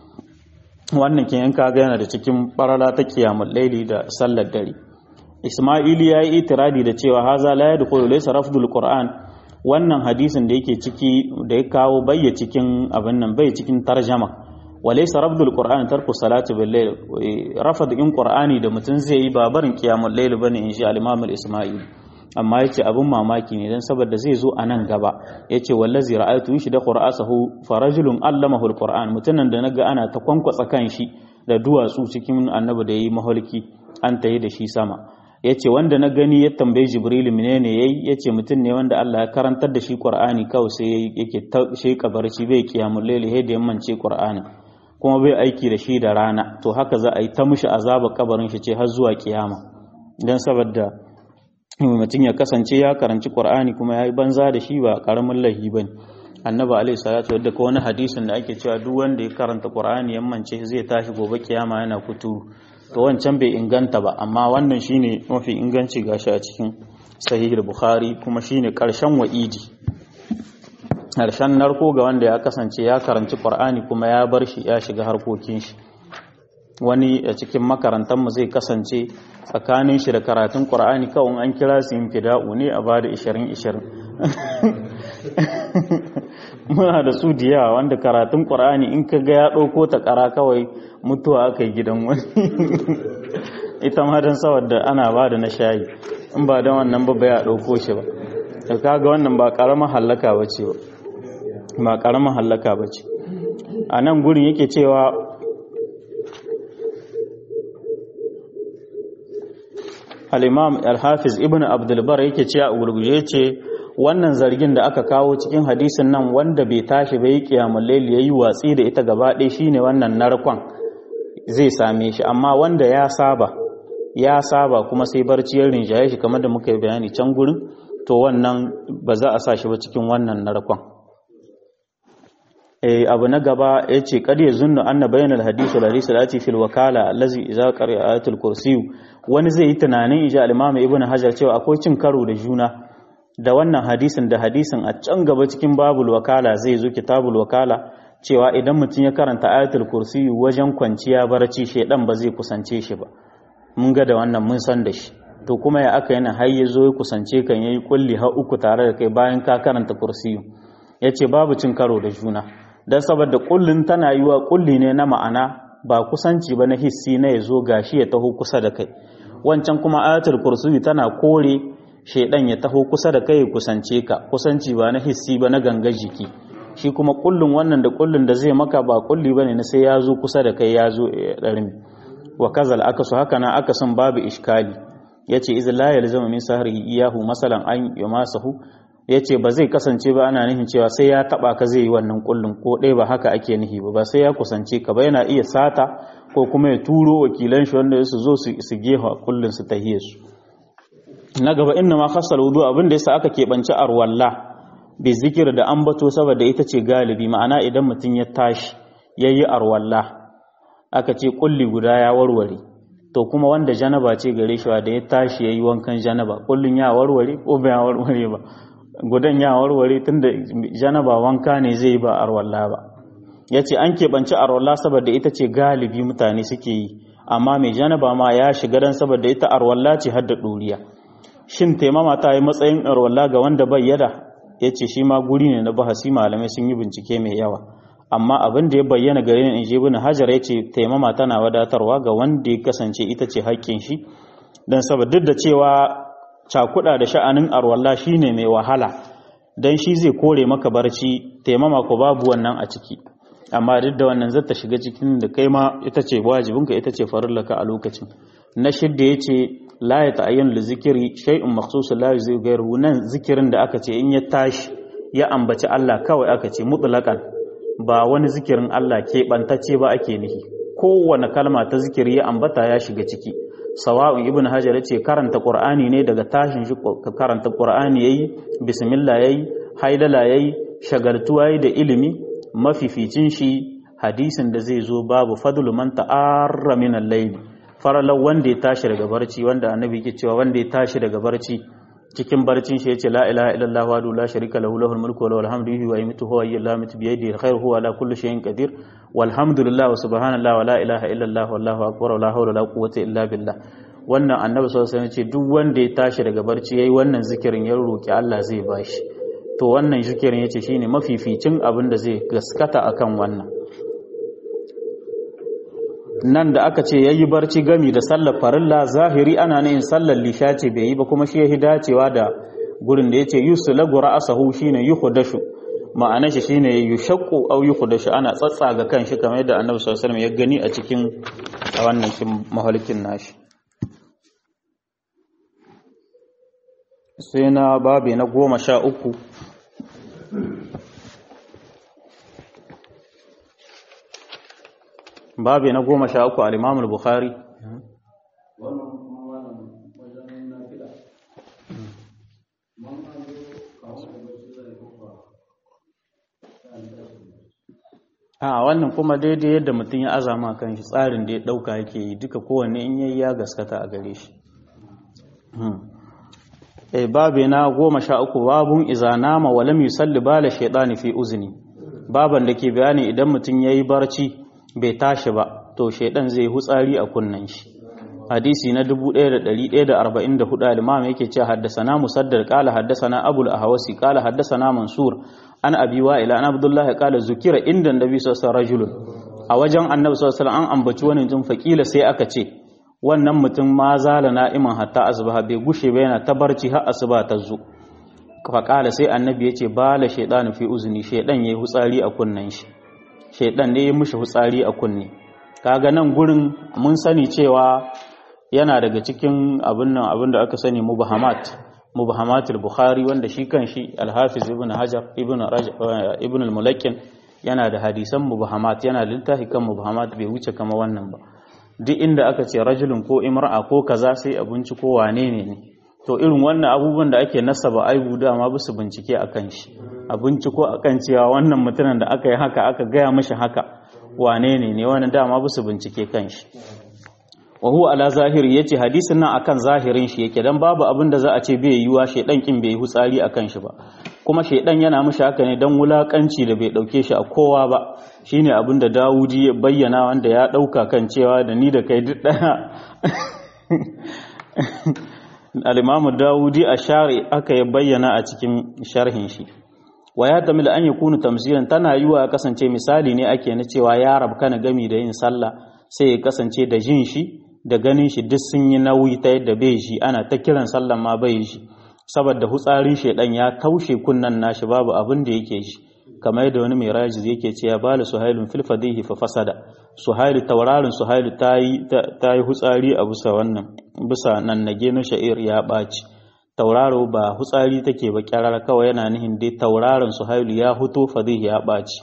wannan kin yanka ga yana da cikin barala ta kiyamul laili da sallar dare Isma'ili ya yi itiradi da cewa haza la yadkhulu laysa rafdul qur'an wannan hadisin da yake ciki da ya kawo bayya cikin abin nan bai cikin tarjama walaysa rabdul qur'ani tarku salati bil layl rafad in qur'ani da mutun zai yi babarin qiyamul layl bane insha al-imam al-isma'il amma yace abin mamaki ne dan saboda zai zo anan gaba yace wallazi ra'aytu shi da qur'asahu farajulun allamahu al-qur'an mutunan da naga ana ta kwankwatsa kan shi da duwatsu cikin annabi da yayi maholki an tayi da shi sama ya ce wanda na gani ya tambayi jibrilu menene yayi ya ce mutum ne wanda Allah ya karantar da shi Qur'ani kawai sai yake ta sheka barci bai kiyamul laili sai da yammance Qur'ani kuma bai aiki da shi da rana to haka za a yi ta mushi azaba kabarin shi ce har zuwa kiyama dan saboda mutum ya kasance ya karanci Qur'ani kuma yayi banza da shi ba karamin lahi bane annabi alaihi salatu wadda ko wani hadisin da ake cewa duk wanda ya karanta Qur'ani yammance zai tashi gobe kiyama yana kuturu to wancan bai inganta ba amma wannan shine mafi inganci gashi a cikin sahih bukhari kuma shine karshen wa'idi harshen narko ga wanda ya kasance ya karanci ƙwar'ani kuma ya bar shi ya shiga harkokin shi wani a cikin makarantarmu zai kasance tsakanin shi da karatun ƙwar'ani kawai an kira su yin fida'u ne a ba da 20-20 muna da su da yawa wanda karatun ƙwar'ani in ka ga ya ɗauko ta ƙara kawai mutuwa aka yi gidan wani ita ma don saboda ana ba da na shayi in ba don wannan ba ya ɗauko shi ba da kaga wannan ba ƙaramar hallaka ba ce ba ƙaramar hallaka ba ce a nan gurin yake cewa al'imam al-hafiz ibn abdulbar yake ce a gurguje ce wannan zargin da aka kawo cikin hadisin nan wanda bai tashi bai kiyamun laili ya yi watsi da ita gaba ɗaya shine wannan narkon zai same shi amma wanda ya saba ya saba kuma sai barci ya rinjaye shi kamar da muka yi bayani can gurin to wannan ba za a sa shi ba cikin wannan narkon abu na gaba ya ce kad ya zunnu anna bainal hadisu da hadisi lati fil wakala allazi idza qari'a ayatul kursi wani zai yi tunanin ija al-imam ibn hajar cewa akwai cin karo da juna da wannan hadisin da hadisin a can gaba cikin babul wakala zai zo kitabul wakala cewa idan mutum ya karanta ayatul kursi wajen kwanciya barci shedan ba zai kusance shi ba mun ga da wannan mun san da shi to kuma ya aka yana har ya zo ya kusance kan yayi kulli har uku tare da kai bayan ka karanta kursi yace babu cin karo da juna dan saboda kullun tana yiwa kulli ne na ma'ana ba kusanci ba na hissi na ya zo gashi ya taho kusa da kai wancan kuma ayatul kursi tana kore shaidan ya taho kusa da kai ya kusance ka kusanci ba na hissi ba na ganga jiki shi kuma kullun wannan da kullun da zai maka ba kulli bane na sai ya zo kusa da kai ya zo ya darmi wa kazal akasu haka na akasin babu iskali yace iz la yalzamu min sahrihi iyahu masalan an yamasahu yace ba zai kasance ba ana nufin cewa sai ya taba ka zai yi wannan kullun ko dai ba haka ake nufi ba ba sai ya kusance ka ba yana iya sata ko kuma ya turo wakilan shi wanda su zo su gefa kullun su tahiyar su na gaba inna ma khassal wudu abin da yasa aka keɓance arwalla bi zikir da ambato saboda ita ce galibi ma'ana idan mutum ya tashi yayi arwalla aka ce kulli guda ya warware to kuma wanda janaba ce gare shi da ya tashi yayi wankan janaba kullun ya warware ko ba ya warware ba gudan ya warware tunda janaba wanka ne zai ba arwalla ba yace an keɓance arwalla saboda ita ce galibi mutane suke yi amma mai janaba ma ya shiga dan saboda ita arwalla ce har da ɗuriya shin taimama ta yi matsayin arwalla ga wanda bai yada ya ce shi ma guri ne na bahasi malamai sun yi bincike mai yawa amma abin da ya bayyana gare ni in je bin hajar ya ce taimama tana wadatarwa ga wanda ya kasance ita ce haƙƙin shi don saboda duk da cewa cakuɗa da sha'anin arwalla shine mai wahala don shi zai kore maka barci taimama ko babu wannan a ciki amma duk da wannan zata shiga cikin da kai ma ita ce wajibinka ita ce farillaka a lokacin na shidda ya ce la ya ta'ayyana da zikiri shay'un makhsus la yuzai gairu nan zikirin da aka ce in ya tashi ya ambaci Allah kawai aka ce mutlaqan ba wani zikirin Allah ke bantace ba ake nihi kowane kalma ta zikiri ya ambata ya shiga ciki sawa'un ibn hajar ce karanta qur'ani ne daga tashin shi karanta qur'ani yayi bismillah yayi haidala yayi shagaltuwa yayi da ilimi mafificin shi hadisin da zai zo babu fadlu man ta'arra min al-layl faralau wanda ya tashi daga barci wanda annabi ke cewa wanda ya tashi daga barci cikin barcin shi yace la ilaha illallah wa la sharika lahu lahul mulku wa lahul hamdu yuhyi wa yumiitu huwa hayyul la bi yadihi alkhairu huwa ala kulli shay'in qadir walhamdulillah wa subhanallah wa la ilaha illallah wallahu akbar wa la hawla wa la quwwata illa billah wannan annabi sallallahu alaihi wasallam ce duk wanda ya tashi daga barci yayi wannan zikirin ya roki Allah zai bashi to wannan zikirin yace shine mafificin abin da zai gaskata akan wannan nan da aka ce yayi barci gami da sallar farilla zahiri ana yin sallar lisha ce bai yi ba kuma shi yahi dacewa da gurin da yace yuslagu ra'sahu shine yuhdashu ma'anar shi shine yushaqqu aw yuhdashu ana tsatsaga kan shi kamar yadda Annabi sallallahu alaihi wasallam ya gani a cikin wannan kin mahalikin nashi sai na babi na goma sha uku babi na goma sha uku al'imamul bukhari a wannan kuma daidai yadda mutum ya azama kan shi tsarin da ya ɗauka yake yi duka kowanne in yayi ya gaskata a gare shi babu na goma sha uku babun iza nama wa lam yusalli bala shaytani fi uzni baban da ke bayani idan mutum yayi barci bai tashi ba to shaydan zai hutsari a kunnan shi hadisi na 1144 al-imam yake cewa haddasana musaddad qala haddasana abul ahwasi qala haddasana mansur an abi wa'ila an abdullahi qala zukira inda annabi sallallahu alaihi wasallam a wajen annabi sallallahu alaihi wasallam an ambaci wani mutum faqila sai aka ce wannan mutum ma zala na'iman hatta asbaha bai gushe ba yana ta barci har asuba ta zo faqala sai annabi yace bala shaytanu fi uzni shaydan yayi hutsari a kunnan shi shaydan ne ya mushi hutsari a kunne kaga nan gurin mun sani cewa yana daga cikin abin nan abin da aka sani mubahamat mubahamatul bukhari wanda shi kan shi al-hafiz ibn hajar ibn rajab ibn al-mulakkin yana da hadisan mubahamat yana da littafi kan mubahamat bai wuce kama wannan ba duk inda aka ce rajulun ko imra'a ko kaza sai abinci ko wane ne ne to irin wannan abubuwan da ake nasaba aibu dama ba su bincike akan shi abinci ko akan cewa wannan mutumin da aka yi haka aka gaya mashi haka wane ne ne wannan dama ba su bincike kan shi wa huwa ala zahiri yace hadisin nan akan zahirin shi yake dan babu abin da za a ce bai yiwa shedan kin bai hutsari akan shi ba kuma shedan yana mishi haka ne dan wulakanci da bai dauke shi a kowa ba shine abin da Dawudi ya bayyana wanda ya dauka kan cewa da ni da kai duk daya al-Imam Dawudi a shari aka ya bayyana a cikin sharhin shi wa ya tamil an yakunu tamsilan tana yiwa ya kasance misali ne ake na cewa ya rabkana gami da yin sallah sai ya kasance da jin shi da ganin shi duk sun yi nauyi ta yadda bai shi ana ta kiran sallan ma bai shi saboda hutsarin shedan ya taushe kunnan nashi babu abin da yake shi kamar yadda wani mai rajiz yake ce ya bala suhailun fil fadihi fa fasada suhailu taurarin suhailu tayi tayi hutsari a bisa wannan bisa nan nage na sha'ir ya baci tauraro ba hutsari take ba kyarar kawai yana nihin dai tauraron suhailu ya huto fadihi ya baci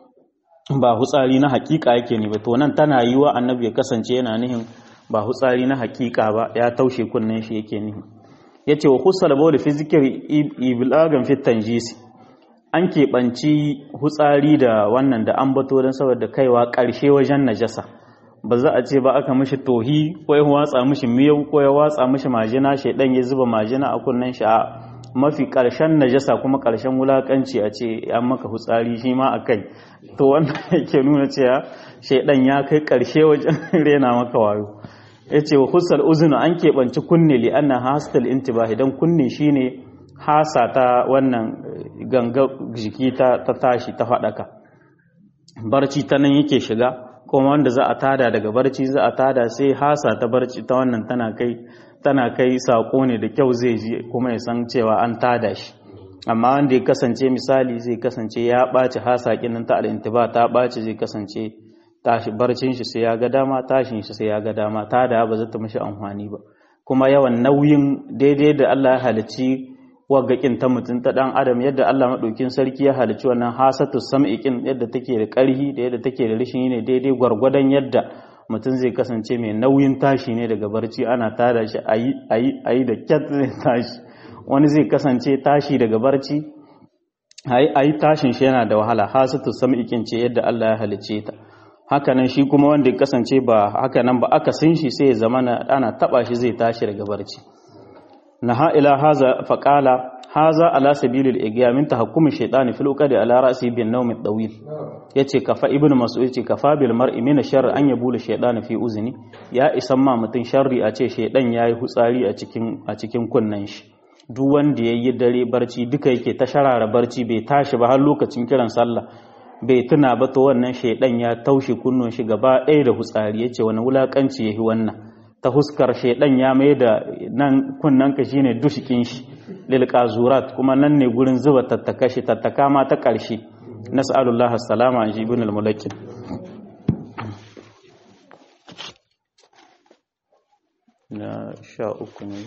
ba hutsari na hakika yake ne ba to nan tana yiwa annabi ya kasance yana nihin ba hutsari na hakika ba ya taushe kunnen shi yake nihi yace wa khusal bawl fi zikri iblagan fi tanjisi an keɓanci hutsari da wannan da an bato don saboda kaiwa ƙarshe wajen najasa ba za a ce ba aka mishi tohi ko ya watsa mishi miyau ko ya watsa mishi majina shaidan ya zuba majina a kunnen shi a mafi ƙarshen najasa kuma ƙarshen wulaƙanci a ce an maka hutsari shi ma a kai to wannan yake nuna cewa shaidan ya kai ƙarshe wajen rena maka wayo ya ce wa husal uzunu an keɓanci kunne li annan hastal intibahi don kunne shine hasa ta wannan ganga jiki ta tashi ta faɗaka barci ta nan yake shiga kuma wanda za a tada daga barci za a tada sai hasa ta barci ta wannan tana kai tana kai sako ne da kyau zai ji kuma ya san cewa an tada shi amma wanda ya kasance misali zai kasance ya ɓaci hasa kinin ta al'intiba ta ɓaci zai kasance tashi barcin shi sai ya ga dama tashin shi sai ya ga dama tada ba zata mishi amfani ba kuma yawan nauyin daidai da Allah ya halicci waggakin ta mutum ta dan adam yadda Allah madaukin sarki ya halicci wannan hasatu sam'ikin yadda take da ƙarhi da yadda take da rishin ne daidai gwargwadon yadda mutum zai kasance mai nauyin tashi ne daga barci ana tada shi ayi ayi ayi da kyat zai tashi wani zai kasance tashi daga barci ayi ayi tashin shi yana da wahala hasatu sam'ikin ce yadda Allah ya halicce ta hakanan shi kuma wanda ya kasance ba hakanan ba aka sin shi sai ya zama ana taba shi zai tashi daga barci naha ila haza faqala haza ala sabilil igya min tahakkumi shaytani fil uqadi ala ra'si bin nawm at-tawil yace kafa ibnu mas'ud yace kafa bil mar'i min sharri an yabula shaytani fi uzni ya isan ma mutun sharri a ce shaydan yayi hutsari a cikin a cikin kunnan shi duk wanda yayi dare barci duka yake ta sharara barci bai tashi ba har lokacin kiran sallah bai tuna ba to wannan shaydan ya taushe kunnon shi gaba ɗaya da hutsari yace wani wulakanci yayi wannan ta huskar shaidan ya mai da nan kunnanka shine dushikin shi lil qazurat kuma nan ne gurin zuba tattaka shi tattaka ma ta ƙarshe nas'alullah assalama an ibn al-mulakkin na sha uku ne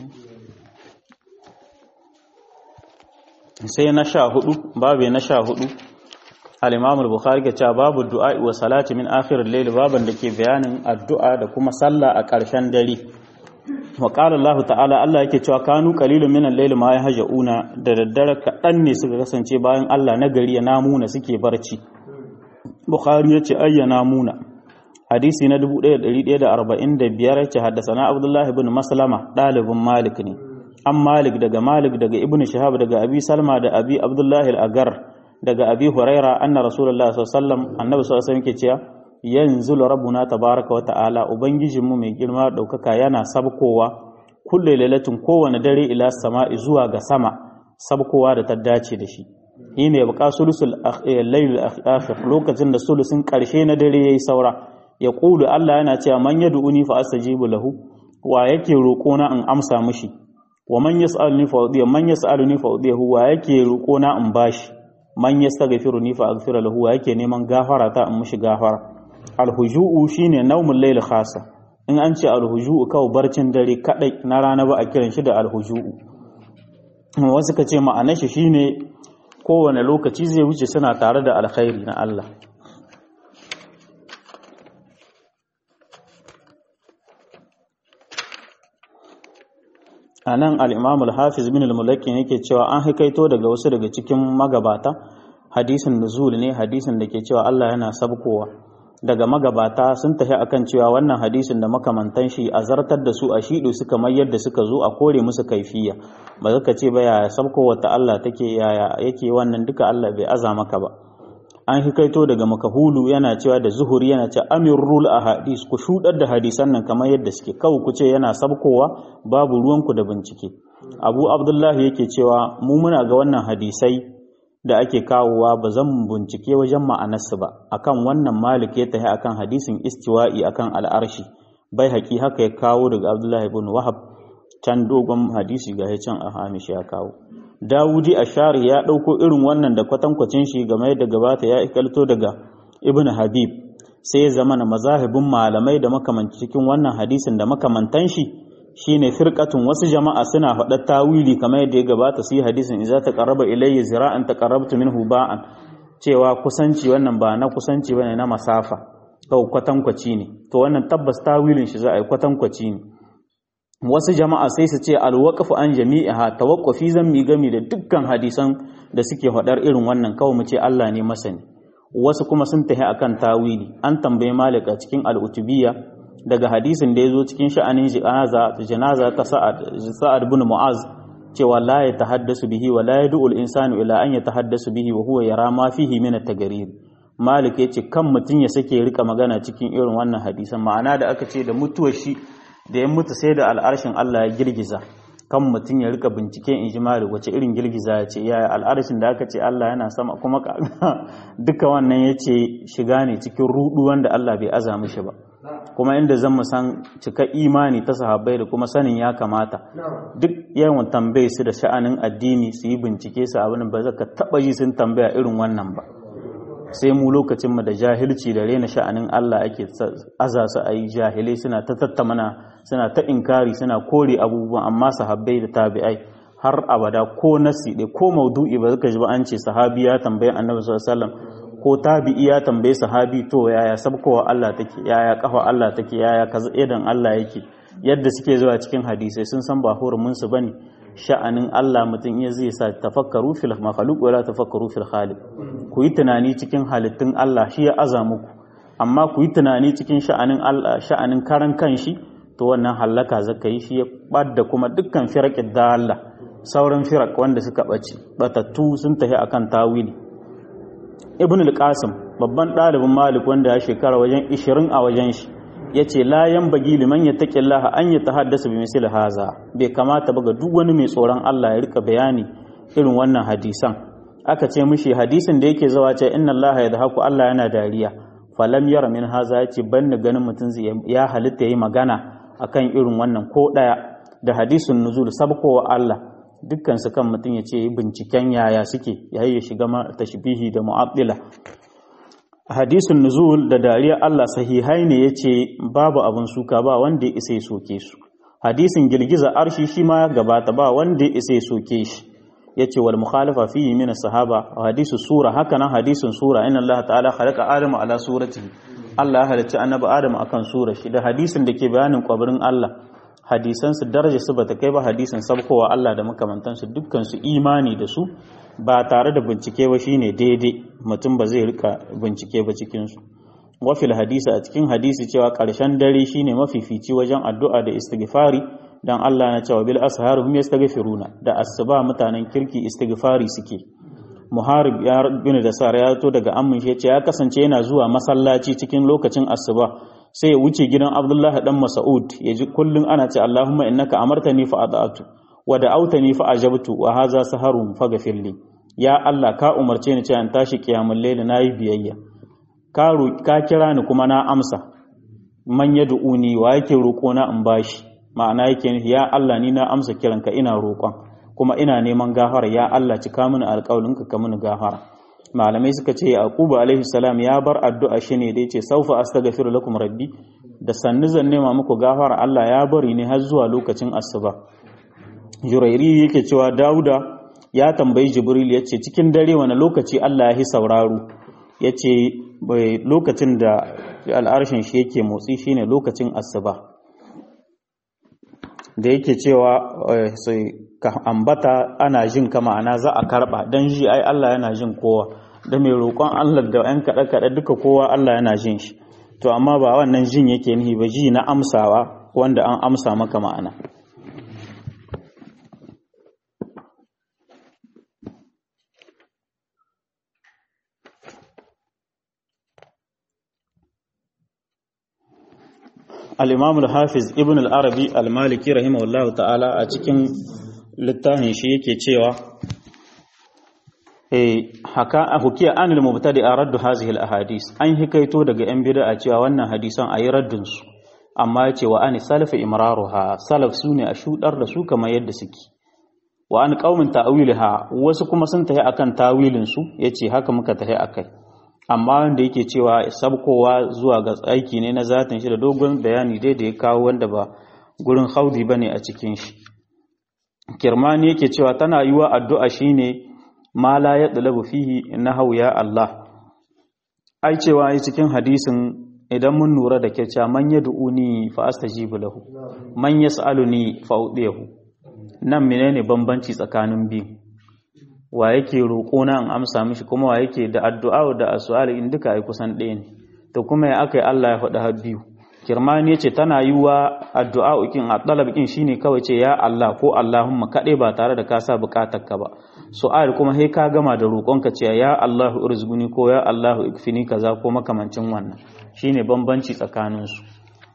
sai na sha hudu babu na sha hudu al-imam al-bukhari ke cewa babu du'a wa salati min akhir al-layl baban da ke bayanin addu'a da kuma sallah a ƙarshen dare wa qala Allah ta'ala Allah yake cewa kanu qalilun min al-layl ma yahjauna da daddare kaɗan ne suka kasance bayan Allah na gari ya namuna suke barci bukhari yace ayyana muna hadisi na 1145 yace haddathana abdullahi ibn maslama dalibin malik ne an malik daga malik daga ibnu shahab daga abi salma da abi abdullahi al-agar daga abi huraira anna rasulullahi sallallahu alaihi wasallam annabi sallallahu alaihi wasallam yake cewa yanzu rabbuna tabaraka wa ta'ala ubangijinmu mai girma daukaka yana sabkowa kulle lailatin kowane dare ila sama'i zuwa ga sama sabkowa da ta dace da shi shi ne buƙa sulusul lailul akhir lokacin da sulusin ƙarshe na dare yayi saura ya ƙulu Allah yana cewa man yad'uni fa astajibu lahu wa yake roƙo na in amsa mishi wa man yas'aluni fa udiya man yas'aluni fa udiyahu wa yake roƙo na in bashi man yastaghfiruni fa aghfira lahu wa yake neman gafara ta in mishi gafara alhuju'u shine naumul layl khasa in an ce alhuju'u kawai barcin dare kadai na rana ba a kiran shi da alhuju'u wasu ka ce ma'anar shi shine kowane lokaci zai wuce suna tare da alkhairi na Allah a nan al'imam al-hafiz bin al-mulaki yake cewa an haikaito daga wasu daga cikin magabata hadisin nuzul ne hadisin da ke cewa Allah yana sabkowa daga magabata sun tafi akan cewa wannan hadisin da makamantan shi a zartar da su a shiɗu suka mai yadda suka zo a kore musu kaifiya ba zaka ce ba yaya sabkowa ta Allah take yaya yake wannan duka Allah bai aza maka ba an hikaito daga makahulu yana cewa da zuhuri yana cewa amirul ahadis ku shudar da hadisan nan kamar yadda suke kawai ku ce yana sabkowa babu ruwanku da bincike abu abdullahi yake cewa mu muna ga wannan hadisai da ake kawowa ba zan bincike wajen ma'anarsu ba akan wannan malik ya tahi akan hadisin istiwa'i akan al'arshi bai haƙi haka ya kawo daga abdullahi ibn wahab can dogon hadisi ga can a hamish ya kawo dawudi ashari ya ɗauko irin wannan da kwatankwacin shi game da gabata ya ikalto daga ibn habib sai ya zama na mazahibin malamai da makamanci cikin wannan hadisin da makamantan shi shine firqatun wasu jama'a suna faɗa tawili kamar yadda ya gabata su yi hadisin idza taqarraba ilayya zira'an taqarrabtu minhu ba'an cewa kusanci wannan ba na kusanci bane na masafa kawai kwatankwaci ne to wannan tabbas tawilin shi za a yi kwatankwaci ne wasu jama'a sai su ce alwaqfu an jami'iha tawaqqufi zan mi gami da dukkan hadisan da suke faɗar irin wannan kawai mu ce Allah ne masani wasu kuma sun tahi akan tawili an tambaye malik a cikin al-utubiyya daga hadisin da ya zo cikin sha'anin janaza ta sa'ad bin mu'az cewa la ya tahaddasu bihi wa la yad'u al-insanu ila an yatahaddasu bihi wa huwa yara ma fihi min at-tagarir malik yace kan mutun ya sake rika magana cikin irin wannan hadisan ma'ana da aka ce da mutuwar shi da ya mutu sai da al'arshin Allah ya girgiza kan mutun ya rika bincike in ji malik wace irin girgiza ya ce yaya al'arshin da aka ce Allah yana sama kuma duka wannan yace shiga ne cikin rudu wanda Allah bai aza mishi ba kuma inda zan mu san cika imani ta sahabbai da kuma sanin ya kamata duk yawan tambaye su da sha'anin addini su yi bincike su abin ba zaka taba ji sun tambaya irin wannan ba sai mu lokacin mu da jahilci da rena sha'anin Allah ake aza su ayi jahilai suna ta tattamana suna ta inkari suna kore abubuwan amma sahabbai da tabi'ai har abada ko nasi ko maudu'i ba zaka ji ba an ce sahabi ya tambaye annabi sallallahu alaihi wasallam ko tabi'i ya tambaye sahabi to yaya sabkowa Allah take yaya kafa Allah take yaya kaza idan Allah yake yadda suke zuwa cikin hadisai sun san ba hurumin su bane sha'anin Allah mutum iya zai sa tafakkaru fil makhluq wala tafakkaru fil khaliq ku yi tunani cikin halittun Allah shi ya aza muku amma ku yi tunani cikin sha'anin Allah sha'anin karan kanshi to wannan hallaka zaka yi shi ya badda kuma dukkan firaqid da Allah sauran firaq wanda suka bace batattu sun tafi akan tawili ibn al-qasim babban ɗalibin malik wanda ya shekara wajen 20 a wajen shi yace la yanbaghi liman yattaqillaha an yatahaddasa bi misli haza bai kamata ba ga duk wani mai tsoron Allah ya rika bayani irin wannan hadisan aka ce mishi hadisin da yake zawa ce inna Allah yadhaku Allah yana dariya falam yara min haza yace banni ganin mutum ya halitta yayi magana akan irin wannan ko daya da hadisin nuzul sabkowa Allah dukkan su kan mutum ya ce binciken yaya suke yayi ya shiga tashbihi da mu'addila hadisin nuzul da dariya Allah sahihai ne yace babu abin suka ba wanda ya isa ya soke su hadisin girgiza arshi shi ma gabata ba wanda ya isa ya soke shi yace wal mukhalafa fihi min sahaba hadisu sura haka nan hadisin sura inna Allah ta'ala khalaqa adama ala suratihi Allah ya halicci annabi Adam akan sura shi da hadisin da ke bayanin kwabirin Allah hadisan su daraja su bata kai ba hadisin sabkowa Allah da makamantansu dukkan su imani da su ba tare da bincike ba shine daidai mutum ba zai rika bincike ba cikin su wafil hadisi a cikin hadisi cewa ƙarshen dare shine mafifici wajen addu'a da istighfari dan Allah na cewa bil ashar hum yastaghfiruna da asuba mutanen kirki istighfari suke muharib ya bin da sar ya to daga ammin shi yace ya kasance yana zuwa masallaci cikin lokacin asuba sai ya wuce gidan Abdullahi dan Mas'ud ya ji kullun ana ce Allahumma innaka amartani fa ata'tu wa da'awtani fa ajabtu wa hadha saharun faghfirli ya Allah ka umarce ni cewa in tashi kiyamul layl nayi biyayya ka ka kira ni kuma na amsa man yad'uni wa yake roƙo na in bashi ma'ana yake nufi ya Allah ni na amsa kiranka ina roƙon kuma ina neman gafara ya Allah cika mini alƙawalinka ka mini gafara malamai suka ce yaqubu alaihi salam ya bar addu'a shi ne da yace saufa astaghfiru lakum rabbi da sannu zan nema muku gafara Allah ya bari ne har zuwa lokacin asuba jurairi yake cewa dauda ya tambayi jibril yace cikin dare wani lokaci Allah ya yi sauraro yace lokacin da al'arshin shi yake motsi shine lokacin asuba da yake cewa ka ambata ana jin ka ma'ana za a karba don ji ai Allah yana jin kowa da mai roƙon Allah da ‘yan kaɗe-kaɗe duka kowa Allah yana jin shi to amma ba wannan jin yake nihi ba ji na amsawa wanda an amsa maka ma'ana al-imam al-hafiz ibn al-arabi al-maliki rahimahullahu ta'ala a cikin littafin shi yake cewa eh haka hukiya anil mubtadi raddu hazihi al-ahadis an hikaito daga yan bid'a cewa wannan hadisan ayi raddin su amma yace wa ani salaf imraruha salaf sune a shudar da su kamar yadda suke wa an qaumin ta'wilha wasu kuma sun tafi akan tawilin su yace haka muka tafi akai amma wanda yake cewa sabkowa zuwa ga aiki ne na zatin shi da dogon bayani dai da ya kawo wanda ba gurin haudi bane a cikin shi kirmani yake cewa tana yiwa addu'a shine ma la yadlabu fihi nahu ya Allah ai cewa ai cikin hadisin idan mun nura da kyau man yad'uni fa astajibu lahu man yas'aluni fa udiyahu nan menene bambanci tsakanin biyu wa yake roƙo na in amsa mishi kuma wa yake da addu'a da asu'ali in duka ai kusan ɗaya ne to kuma ya akai Allah ya faɗi har biyu kirmani yace tana yiwa addu'a ukin a talab kin shine kawai ce ya Allah ko Allahumma kaɗai ba tare da ka sa buƙatar ka ba su'al kuma sai ka gama da roƙonka ce ya Allahu irzguni ko ya Allahu ikfini kaza ko makamancin wannan shine bambanci tsakanin su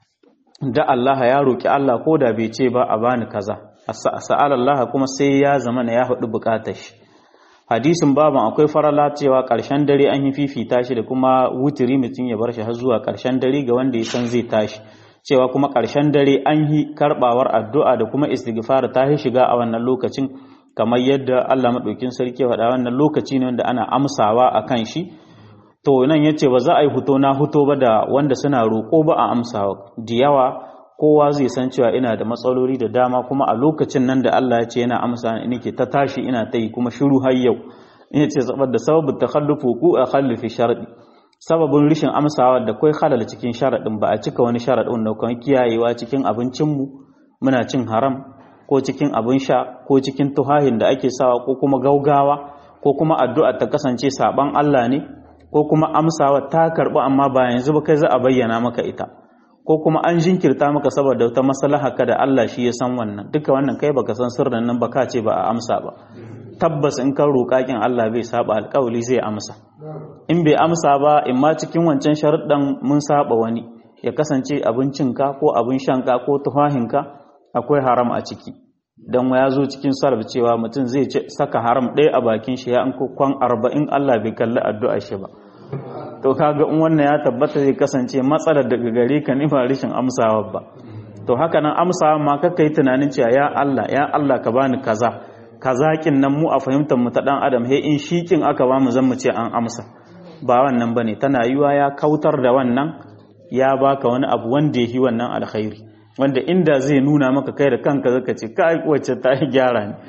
da Allah ya roƙi Allah ko da bai ce ba a bani kaza sa'al Allah kuma sai ya zama ya haɗu buƙatar shi hadisin baban akwai farala cewa ƙarshen dare an yi fifita shi da kuma wutiri mutum ya bar shi har zuwa ƙarshen dare ga wanda ya san zai tashi cewa kuma ƙarshen dare an yi karɓawar addu'a da kuma istighfar ta yi shiga a wannan lokacin kamar yadda Allah maɗaukin sarki faɗa wannan lokaci ne wanda ana amsawa a kan shi to nan yace ba za a yi huto na huto ba da wanda suna roƙo ba a amsawa da yawa kowa zai san cewa ina da matsaloli da dama kuma a lokacin nan da Allah ya ce yana amsa ni ke ta tashi ina ta yi kuma shiru har yau ina ce saboda sababin takhallufu ku a khallifi sharadi sababin rishin amsawa da kai halal cikin sharadin ba a cika wani sharadin da kuma kiyayewa cikin abincin mu muna cin haram ko cikin abin sha ko cikin tuhahin da ake sawa ko kuma gaugawa ko kuma addu'a ta kasance saban Allah ne ko kuma amsawa ta karbu amma ba yanzu ba kai za a bayyana maka ita ko kuma an jinkirta maka saboda wata maslaha ka da Allah shi ya san wannan duka wannan kai baka san sirrin nan baka ce ba a amsa ba tabbas in ka roƙa kin Allah bai saba alƙawli zai amsa in bai amsa ba in ma cikin wancan sharuɗan mun saba wani ya kasance abincinka ko abin shanka ko tufahinka akwai haram a ciki dan ya zo cikin sarf cewa mutum zai saka haram ɗaya a bakin shi ya an kwan arba'in Allah bai kalli addu'a shi ba to kaga in wannan ya tabbata zai kasance matsalar daga gare ka ne ba rishin amsawa ba to haka nan amsawa ma kakka yi tunanin cewa ya Allah ya Allah ka bani kaza kaza kin nan mu a fahimtar mu ta dan adam he in shi kin aka ba mu zan mu ce an amsa ba wannan bane tana yiwa ya kautar da wannan ya baka wani abu wanda yi wannan alkhairi wanda inda zai nuna maka kai da kanka zaka ce kai wacce ta gyara ne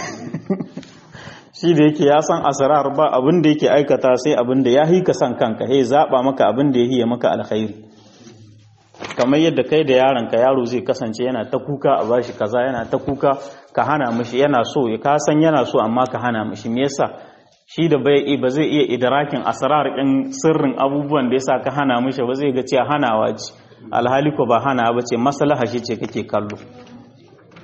shi da yake ya san asrar ba abin da yake aikata sai abin da ya yi ka san kanka he zaba maka abin da ya yi maka alkhairi kamar yadda kai da yaron ka yaro zai kasance yana ta kuka a bashi kaza yana ta kuka ka hana mishi yana so ya ka san yana so amma ka hana mishi me yasa shi da bai ba zai iya idrakin asrar din sirrin abubuwan da yasa ka hana mishi ba zai ga cewa hanawa ce alhali ko ba hana ba ce maslaha shi ce kake kallo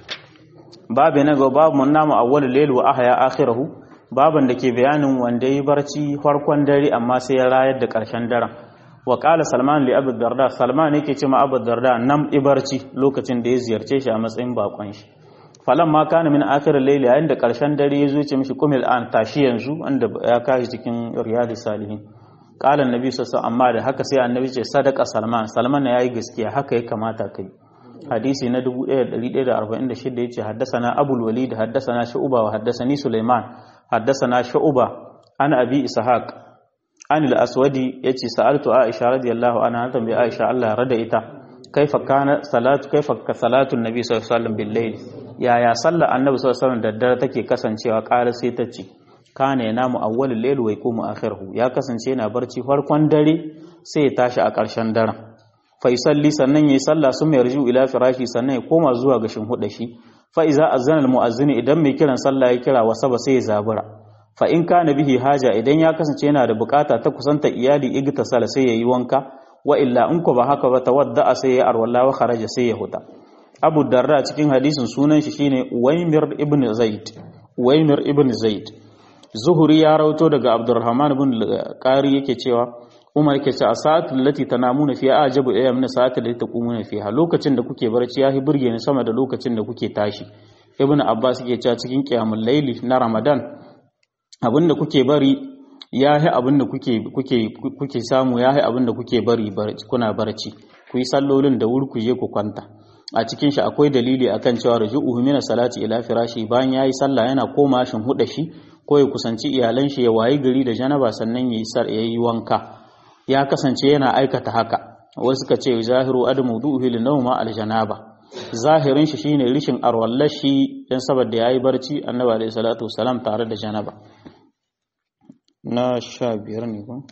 babu na ga babu mun namu awwalul layl wa ahya akhirahu baban da ke bayanin wanda yi barci farkon dare amma sai ya rayar da ƙarshen daren wa qala salman li abu darda salman yake ce ma abu darda nam ibarci lokacin da ya ziyarce shi a matsayin bakon shi falan ma kana min akhir al-layl yayin da ƙarshen dare ya zo ce mishi kumil an tashi yanzu wanda ya kashi cikin riyadus salihin qala annabi sallallahu amma da haka sai annabi ce sadaka salman salman ya yi gaskiya haka ya kamata kai hadisi na 1146 yace haddathana abul walid haddathana shu'ba wa haddathani sulaiman haddathana shu'ba an abi ishaq an al-aswadi yace sa'altu aisha radiyallahu anha tambayi aisha Allah ya rada ita kaifa kana salatu kaifa ka salatu annabi sallallahu alaihi wasallam bil layl yaya sallar annabi sallallahu alaihi wasallam da dare take kasancewa ƙara sai ta ce kana yanamu awwalul layl wa yaqumu akhirahu ya kasance yana barci farkon dare sai ya tashi a ƙarshen daren fa yusalli sannan yayi sallah sun mai rju ila firashi sannan ya koma zuwa ga shinhuda shi fa iza azana al muazzin idan mai kiran sallah ya kira wasaba sai ya zabura fa in kana bihi haja idan ya kasance yana da bukata ta kusanta iyali igtasala sai yayi wanka wa illa in ko ba haka ba tawadda sai ya arwalla wa kharaja sai ya huta abu darda cikin hadisin sunan shi shine waymir ibn zaid waymir ibn zaid zuhuri ya rauto daga abdurrahman ibn qari yake cewa umar yake cewa sa'atul lati tanamuna fiha ajabu ila min sa'atul lati taqumuna fiha lokacin da kuke barci yahi burge ni sama da lokacin da kuke tashi ibn abbas yake cewa cikin qiyamul layli na ramadan abinda kuke bari yahi abinda kuke kuke kuke samu yahi abinda kuke bari kuna barci ku yi sallolin da wuri ku je ku kwanta a cikin shi akwai dalili akan cewa ruju'uhu min salati ila firashi bayan yayi sallah yana koma shin huda shi ko ya kusanci iyalan shi ya wayi gari da janaba sannan yayi sar yayi wanka ya kasance yana aikata haka wasu suka ce zahiru adamu duhi li nawma al janaba zahirin shi shine rishin arwallashi dan saboda yayi barci annabi alayhi salatu wasalam tare da janaba na sha biyar ne ko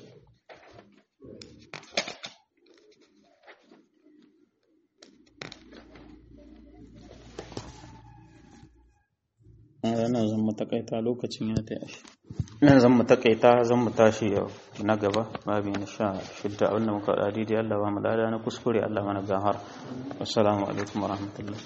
nan zan mu takaita lokacin ya ta yashi nan zan mu takaita zan mu tashi yau na gaba babi na sha shidda abinda muka faɗa daidai Allah ba mu lada na kuskure Allah mana gahar assalamu alaikum warahmatullahi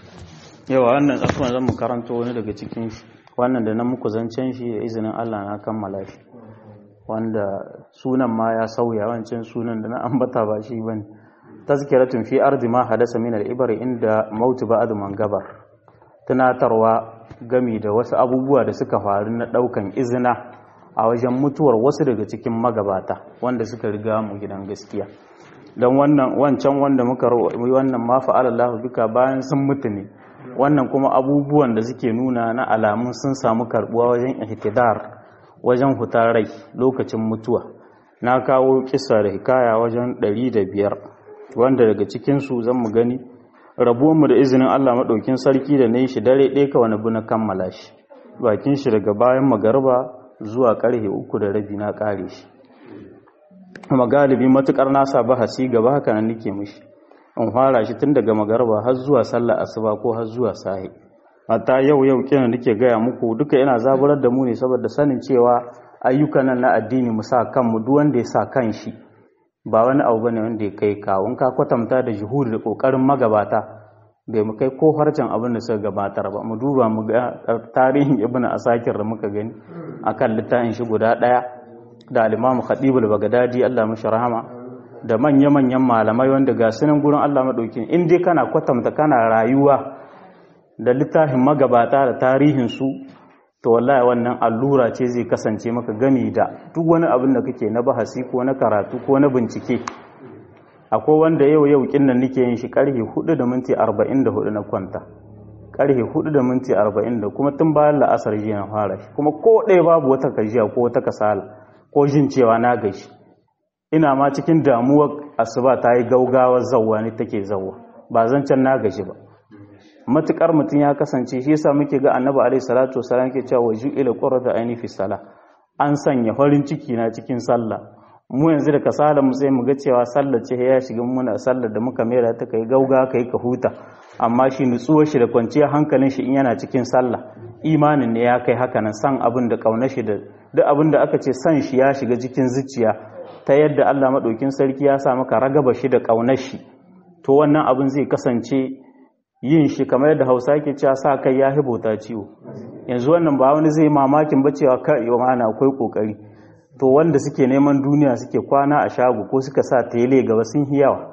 yawa wannan tsakon zan mu karanto wani daga cikin shi wannan da na muku zancen shi da izinin Allah na kammala shi wanda sunan ma ya sauya wancan sunan da na ambata ba shi bane tazkiratun fi ardi ma hadasa min al-ibar inda mautu ba'd man gabar tunatarwa gami da wasu abubuwa da suka faru na daukan izina a wajen mutuwar wasu daga cikin magabata wanda suka riga mu gidan gaskiya don wannan wancan wanda muka wannan ma fa'ala Allah bika bayan sun mutu ne wannan kuma abubuwan da suke nuna na alamun sun samu karbuwa wajen ihtidar wajen hutar rai lokacin mutuwa na kawo kisa da hikaya wajen 105 wanda daga cikin su zan mu gani rabuwanmu da izinin Allah maɗaukin sarki da na yi shi dare ɗaya ka wani na kammala shi bakin shi daga bayan magarba zuwa ƙarfe uku da rabi na ƙare shi kuma galibi matuƙar nasa bahasi gaba haka nan nake mishi in fara shi tun daga magarba har zuwa sallar asuba ko har zuwa sahi hatta yau yau kina nake gaya muku duka yana zaburar da mu ne saboda sanin cewa ayyukan nan na addini mu sa kanmu duk wanda ya sa kan shi ba wani abu bane wanda ya kai kawun ka kwatanta da juhuri da kokarin magabata bai mu kai ko harcen abin da suka gabatar ba mu duba mu ga tarihin ibnu asakir da muka gani akan littafin shi guda daya da al-imamu khatibul bagdadi Allah mashi rahama da manya manyan malamai wanda ga sunan gurin Allah madaukin in dai kana kwatanta kana rayuwa da littafin magabata da tarihin su to wallahi wannan allura ce zai kasance maka gami da duk wani abin da kake na bahasi ko na karatu ko na bincike akwai wanda yau yau kinnan nake yin shi karhe 4 da minti 44 na kwanta karhe 4 da minti 40 da kuma tun bayan la'asar jiya na fara shi kuma ko ɗaya babu wata gajiya ko wata kasala ko jin cewa na gaji ina ma cikin damuwar asuba ta yi gaugawar zawwa ne take zawwa ba zan can na gaji ba matukar mutum ya kasance shi yasa muke ga annabi alaihi salatu wasallam ke cewa waju ila qurrata aini fi sala an sanya farin ciki na cikin sallah mu yanzu da kasala mu sai mu ga cewa sallar ce ya shiga muna sallar da muka mera ta kai gauga kai ka huta amma shi nutsuwar shi da kwanciyar hankalin shi in yana cikin sallah imanin ne ya kai haka nan san abin da kaunar shi da duk abin da aka ce san shi ya shiga cikin zuciya ta yadda Allah madaukin sarki ya sa maka ragaba shi da kaunar shi to wannan abin zai kasance yin shi kamar yadda hausa ke cewa sa kai ya hibota ciwo yanzu wannan ba wani zai mamakin ba cewa kai yau mana akwai kokari to wanda suke neman duniya suke kwana a shago ko suka sa tele gaba sun yi yawa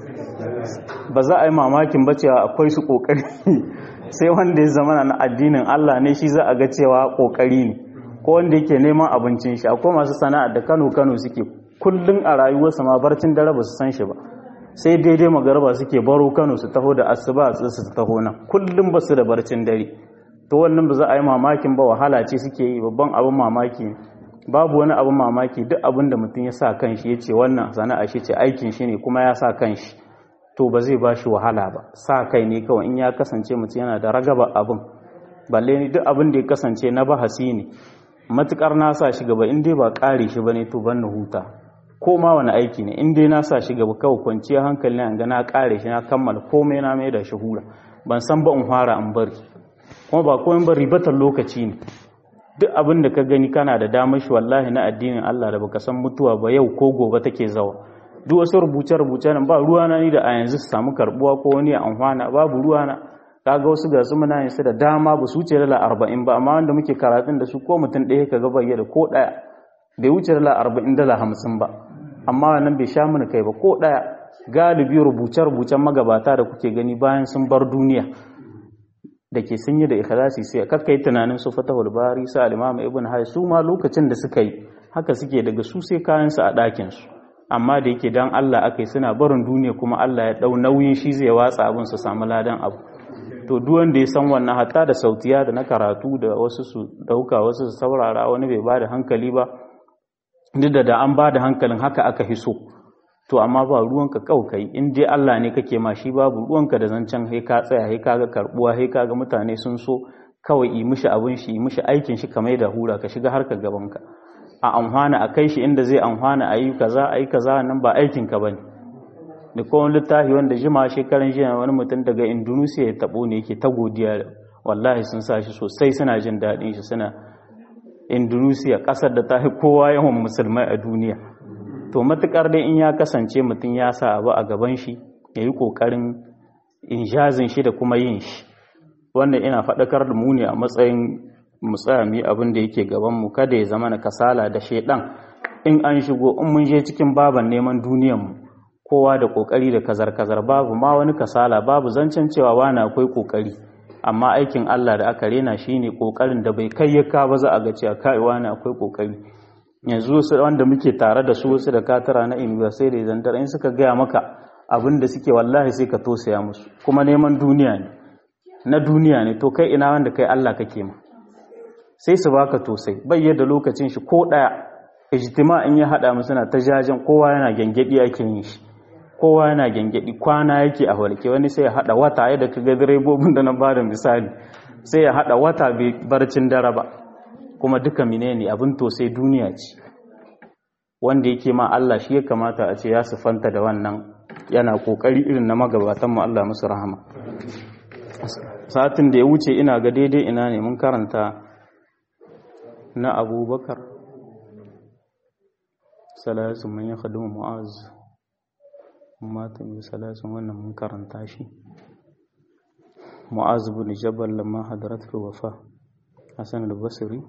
ba za a yi mamakin ba cewa akwai su kokari sai wanda ya zama na addinin Allah ne shi za a ga cewa kokari ne ko wanda yake neman abincin shi akwai masu sana'a da Kano Kano suke kullun a rayuwarsa ma barcin dare ba su san shi ba sai daidai magarba suke baro Kano su taho da asuba su taho nan kullun ba su da barcin dare to wannan ba za a yi mamakin ba wahala ce suke yi babban abin mamaki babu wani abin mamaki duk abin da mutum ya sa kanshi ya ce wannan sana'a shi ce aikin shi ne kuma ya sa kanshi to ba zai ba shi wahala ba sa kai ne kawai in ya kasance mutum yana da ragaba abin balle ni duk abin da ya kasance na bahasi ne matukar na sa shi gaba in dai ba kare shi bane to ban na huta ko ma wani aiki ne in dai na sa shi gaba kawai kwanciya hankali ne an ga na kare shi na kammala komai na mai da shi hura ban san ba in fara in bari kuma ba komai ba ribatar lokaci ne duk abin da ka gani kana da damar shi wallahi na addinin Allah da baka san mutuwa ba yau ko gobe take zawa duk wasu rubuce-rubuce nan ba ruwana ni da a yanzu su samu karbuwa ko wani ya amfana babu ruwana kaga wasu ga su muna yin su da dama ba su wuce dala arba'in ba amma wanda muke karatun da su ko mutum ɗaya ka ga bayyana ko ɗaya bai wuce dala arba'in dala hamsin ba amma wannan bai sha mana kai ba ko ɗaya galibi rubuce-rubucen magabata da kuke gani bayan sun bar duniya da ke sun yi da ikhlasi sai kakka yi tunanin su fatahul bari sa al-imam ibn hay su ma lokacin da suka yi haka suke daga su sai kayan su a ɗakin su amma da yake dan Allah akai suna barin duniya kuma Allah ya dau nauyin shi zai watsa abin su samu ladan abu to duk wanda ya san wannan hatta da sautiya da na karatu da wasu su dauka wasu su saurara wani bai bada hankali ba duk da da an bada hankalin haka aka hiso to amma ba ruwanka kai in dai Allah ne kake ma shi babu ruwanka da zancen hai ka tsaya hai kaga karbuwa hai kaga mutane sun so kawai yi mishi abin shi yi mishi aikin shi kamar da hura ka shiga harka gabanka a amfana a kai shi inda zai amfana a yi kaza a yi kaza nan ba aikin ka bane da kowane littafi wanda jima shekaran jiya wani mutum daga indonesia ya tabo ne yake ta godiya wallahi sun sa shi sosai suna jin daɗin shi suna indonesia ƙasar da ta fi kowa yawan musulmai a duniya to matukar dai in ya kasance mutum ya sa abu a gaban shi ya yi ƙoƙarin injazin shi da kuma yin shi wannan ina faɗakar da mu ne a matsayin mutsami abin da yake gabanmu kada ya zama na kasala da shaidan in an shigo in mun je cikin baban neman duniyanmu kowa da ƙoƙari da kazar-kazar babu ma wani kasala babu zancen cewa wani akwai ƙoƙari amma aikin Allah da aka rena shine ƙoƙarin da bai kai ya ka ba za a ga cewa kai wani akwai ƙoƙari yanzu wasu wanda muke tare da su wasu da katara na sai da zantar in suka gaya maka abin da suke wallahi sai ka tosaya musu kuma neman duniya ne na duniya ne to kai ina wanda kai Allah kake ma sai su baka tosai bai yadda lokacin shi ko daya ijtima in ya hada mu suna ta jajen kowa yana gengedi ake yin shi kowa yana gengedi kwana yake a walke wani sai ya hada wata yadda kaga direbobin da na bada misali sai ya hada wata bai barcin dare ba kuma duka menene abin to sai duniya ce wanda yake ma Allah shi ya kamata a ce ya sufanta da wannan yana kokari irin na magabatan mu Allah musu rahama satin da ya wuce ina ga daidai ina ne mun karanta na abubakar salasun man ya khaduma mu'az matan bi salasun wannan mun karanta shi mu'az bin jabal lamma hadaratul wafa hasan al-basri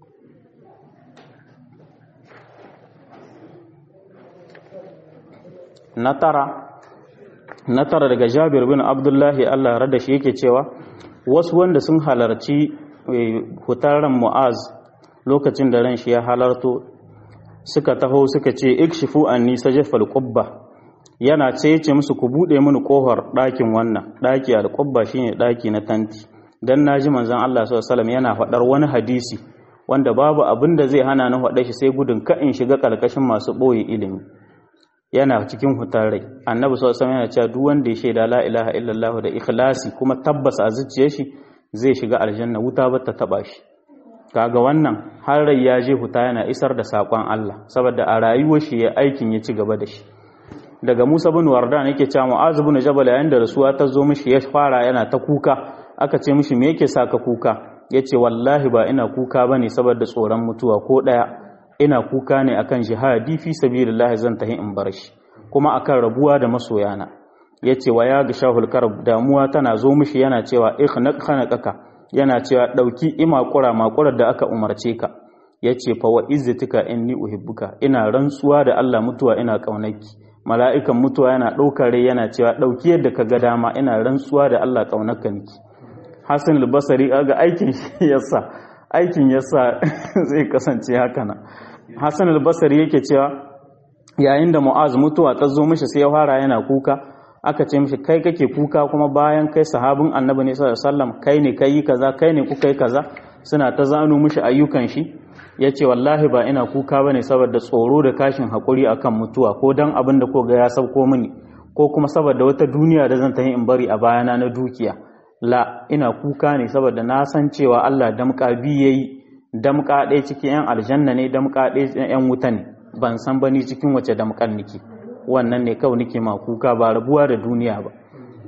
na tara na tara daga jabir bin abdullahi allah rada shi yake cewa wasu wanda sun halarci hutaren mu'az lokacin da ran shi ya halarto suka taho suka ce ikshifu anni sajafal qubba yana ce yace musu ku bude mini kohar ɗakin wannan ɗaki al-qubba shine ɗaki na tanti dan naji manzon Allah sallallahu alaihi wasallam yana faɗar wani hadisi wanda babu abin da zai hana ni faɗa shi sai gudun ka in shiga kalkashin masu boye ilimi yana cikin hutar rai annabi sallallahu alaihi yana cewa duk wanda ya shaida la ilaha illallah da ikhlasi kuma tabbas a zuciyar shi zai shiga aljanna wuta ba ta taba shi kaga wannan har rai ya je huta yana isar da sakon Allah saboda a rayuwar shi ya aikin ya ci gaba da shi daga Musa bin Wardan yake cewa Mu'az bin Jabal yayin da rasuwa ta zo mishi ya fara yana ta kuka aka ce mishi me yake saka kuka yace wallahi ba ina kuka bane saboda tsoron mutuwa ko daya ina kuka ne akan jihadi fi sabilillah zan tahi in bar shi kuma akan rabuwa da masoyana yace wa ya ga shahul karb damuwa tana zo mishi yana cewa ikhnaq khanaqaka yana cewa dauki imakura makurar da aka umarce ka yace fa wa izzatika inni uhibbuka ina rantsuwa da Allah mutuwa ina kaunarki mala'ikan mutuwa yana ɗaukar rai yana cewa ɗauki yadda ka ga dama ina rantsuwa da Allah ƙaunarka niki Hassan al-Basri ga aikin shi yasa aikin yasa zai kasance haka nan Hassan al-Basri yake cewa yayin da Mu'az mutuwa ta zo mishi sai ya fara yana kuka aka ce mishi kai kake kuka kuma bayan kai sahabin Annabi ne sallallahu alaihi wasallam kai ne kai kaza kai ne kuka yi kaza suna ta zano mishi ayyukan shi ya ce wallahi ba ina kuka ba ne saboda tsoro da kashin haƙuri a kan mutuwa ko don abin da ko ga ya sauko mini ko kuma saboda wata duniya da zan tafi in bari a bayana na dukiya la ina kuka ne saboda na san cewa Allah damƙa biyu ya yi damƙa ɗaya cikin 'yan aljanna ne damƙa ɗaya 'yan wuta ne ban san ba ni cikin wace damƙan nake wannan ne kawai nake ma kuka ba rabuwa da duniya ba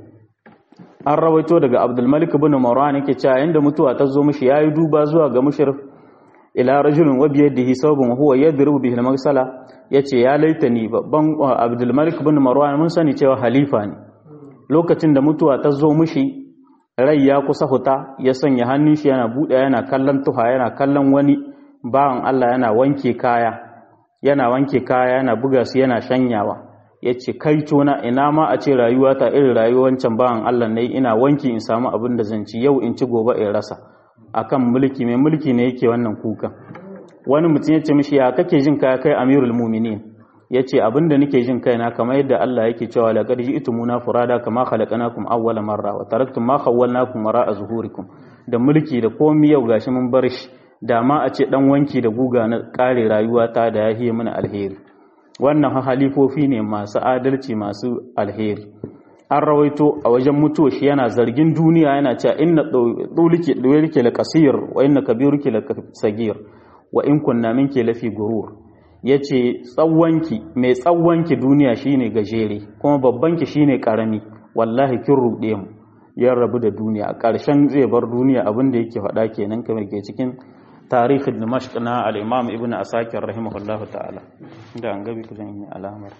an rawaito daga abdulmalik bin marwan yake cewa inda mutuwa ta zo mishi yayi duba zuwa ga mushrif ila rajulin wa biyadihi sabun huwa yadribu bihi al-magsala yace ya laitani babban Abdul Malik bin Marwan mun sani cewa halifa ne lokacin da mutuwa ta zo mishi rai ya kusa huta ya sanya hannun shi yana bude yana kallon tuha yana kallon wani bawan Allah yana wanke kaya yana wanke kaya yana buga su yana shanyawa yace kai tona ina ma a ce rayuwa ta irin rayuwar wancan bawan Allah ne ina wanki in samu abin da zan ci yau in ci gobe in rasa akan mulki mai mulki ne yake wannan kuka wani mutum ya ce mishi ya kake jin kaya kai amirul muminin ya ce abinda nake jin kaina kamar yadda Allah yake cewa laqad ji'tumuna furada kama khalaqnakum awwala marra wa taraktum ma khawwalnakum wara'a zuhurikum da mulki da komai yau gashi mun bar shi da ma a ce dan wanki da guga na kare rayuwa ta da yahi mana alheri wannan halifofi ne masu adalci masu alheri an rawaito a wajen mutuwa shi yana zargin duniya yana cewa inna duliki duliki la qasir wa inna kabiruki la sagir wa in kunna minki lafi gurur yace tsawwanki mai tsawwanki duniya shine gajere kuma babbanki shine karami wallahi kin rude mu ya rabu da duniya a ƙarshen zai bar duniya abin da yake faɗa kenan kamar ke cikin tarihin dimashq na al-imam ibnu asakir rahimahullahu ta'ala da an gabi kusan yi alamar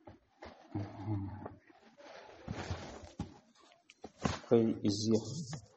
akwai izziya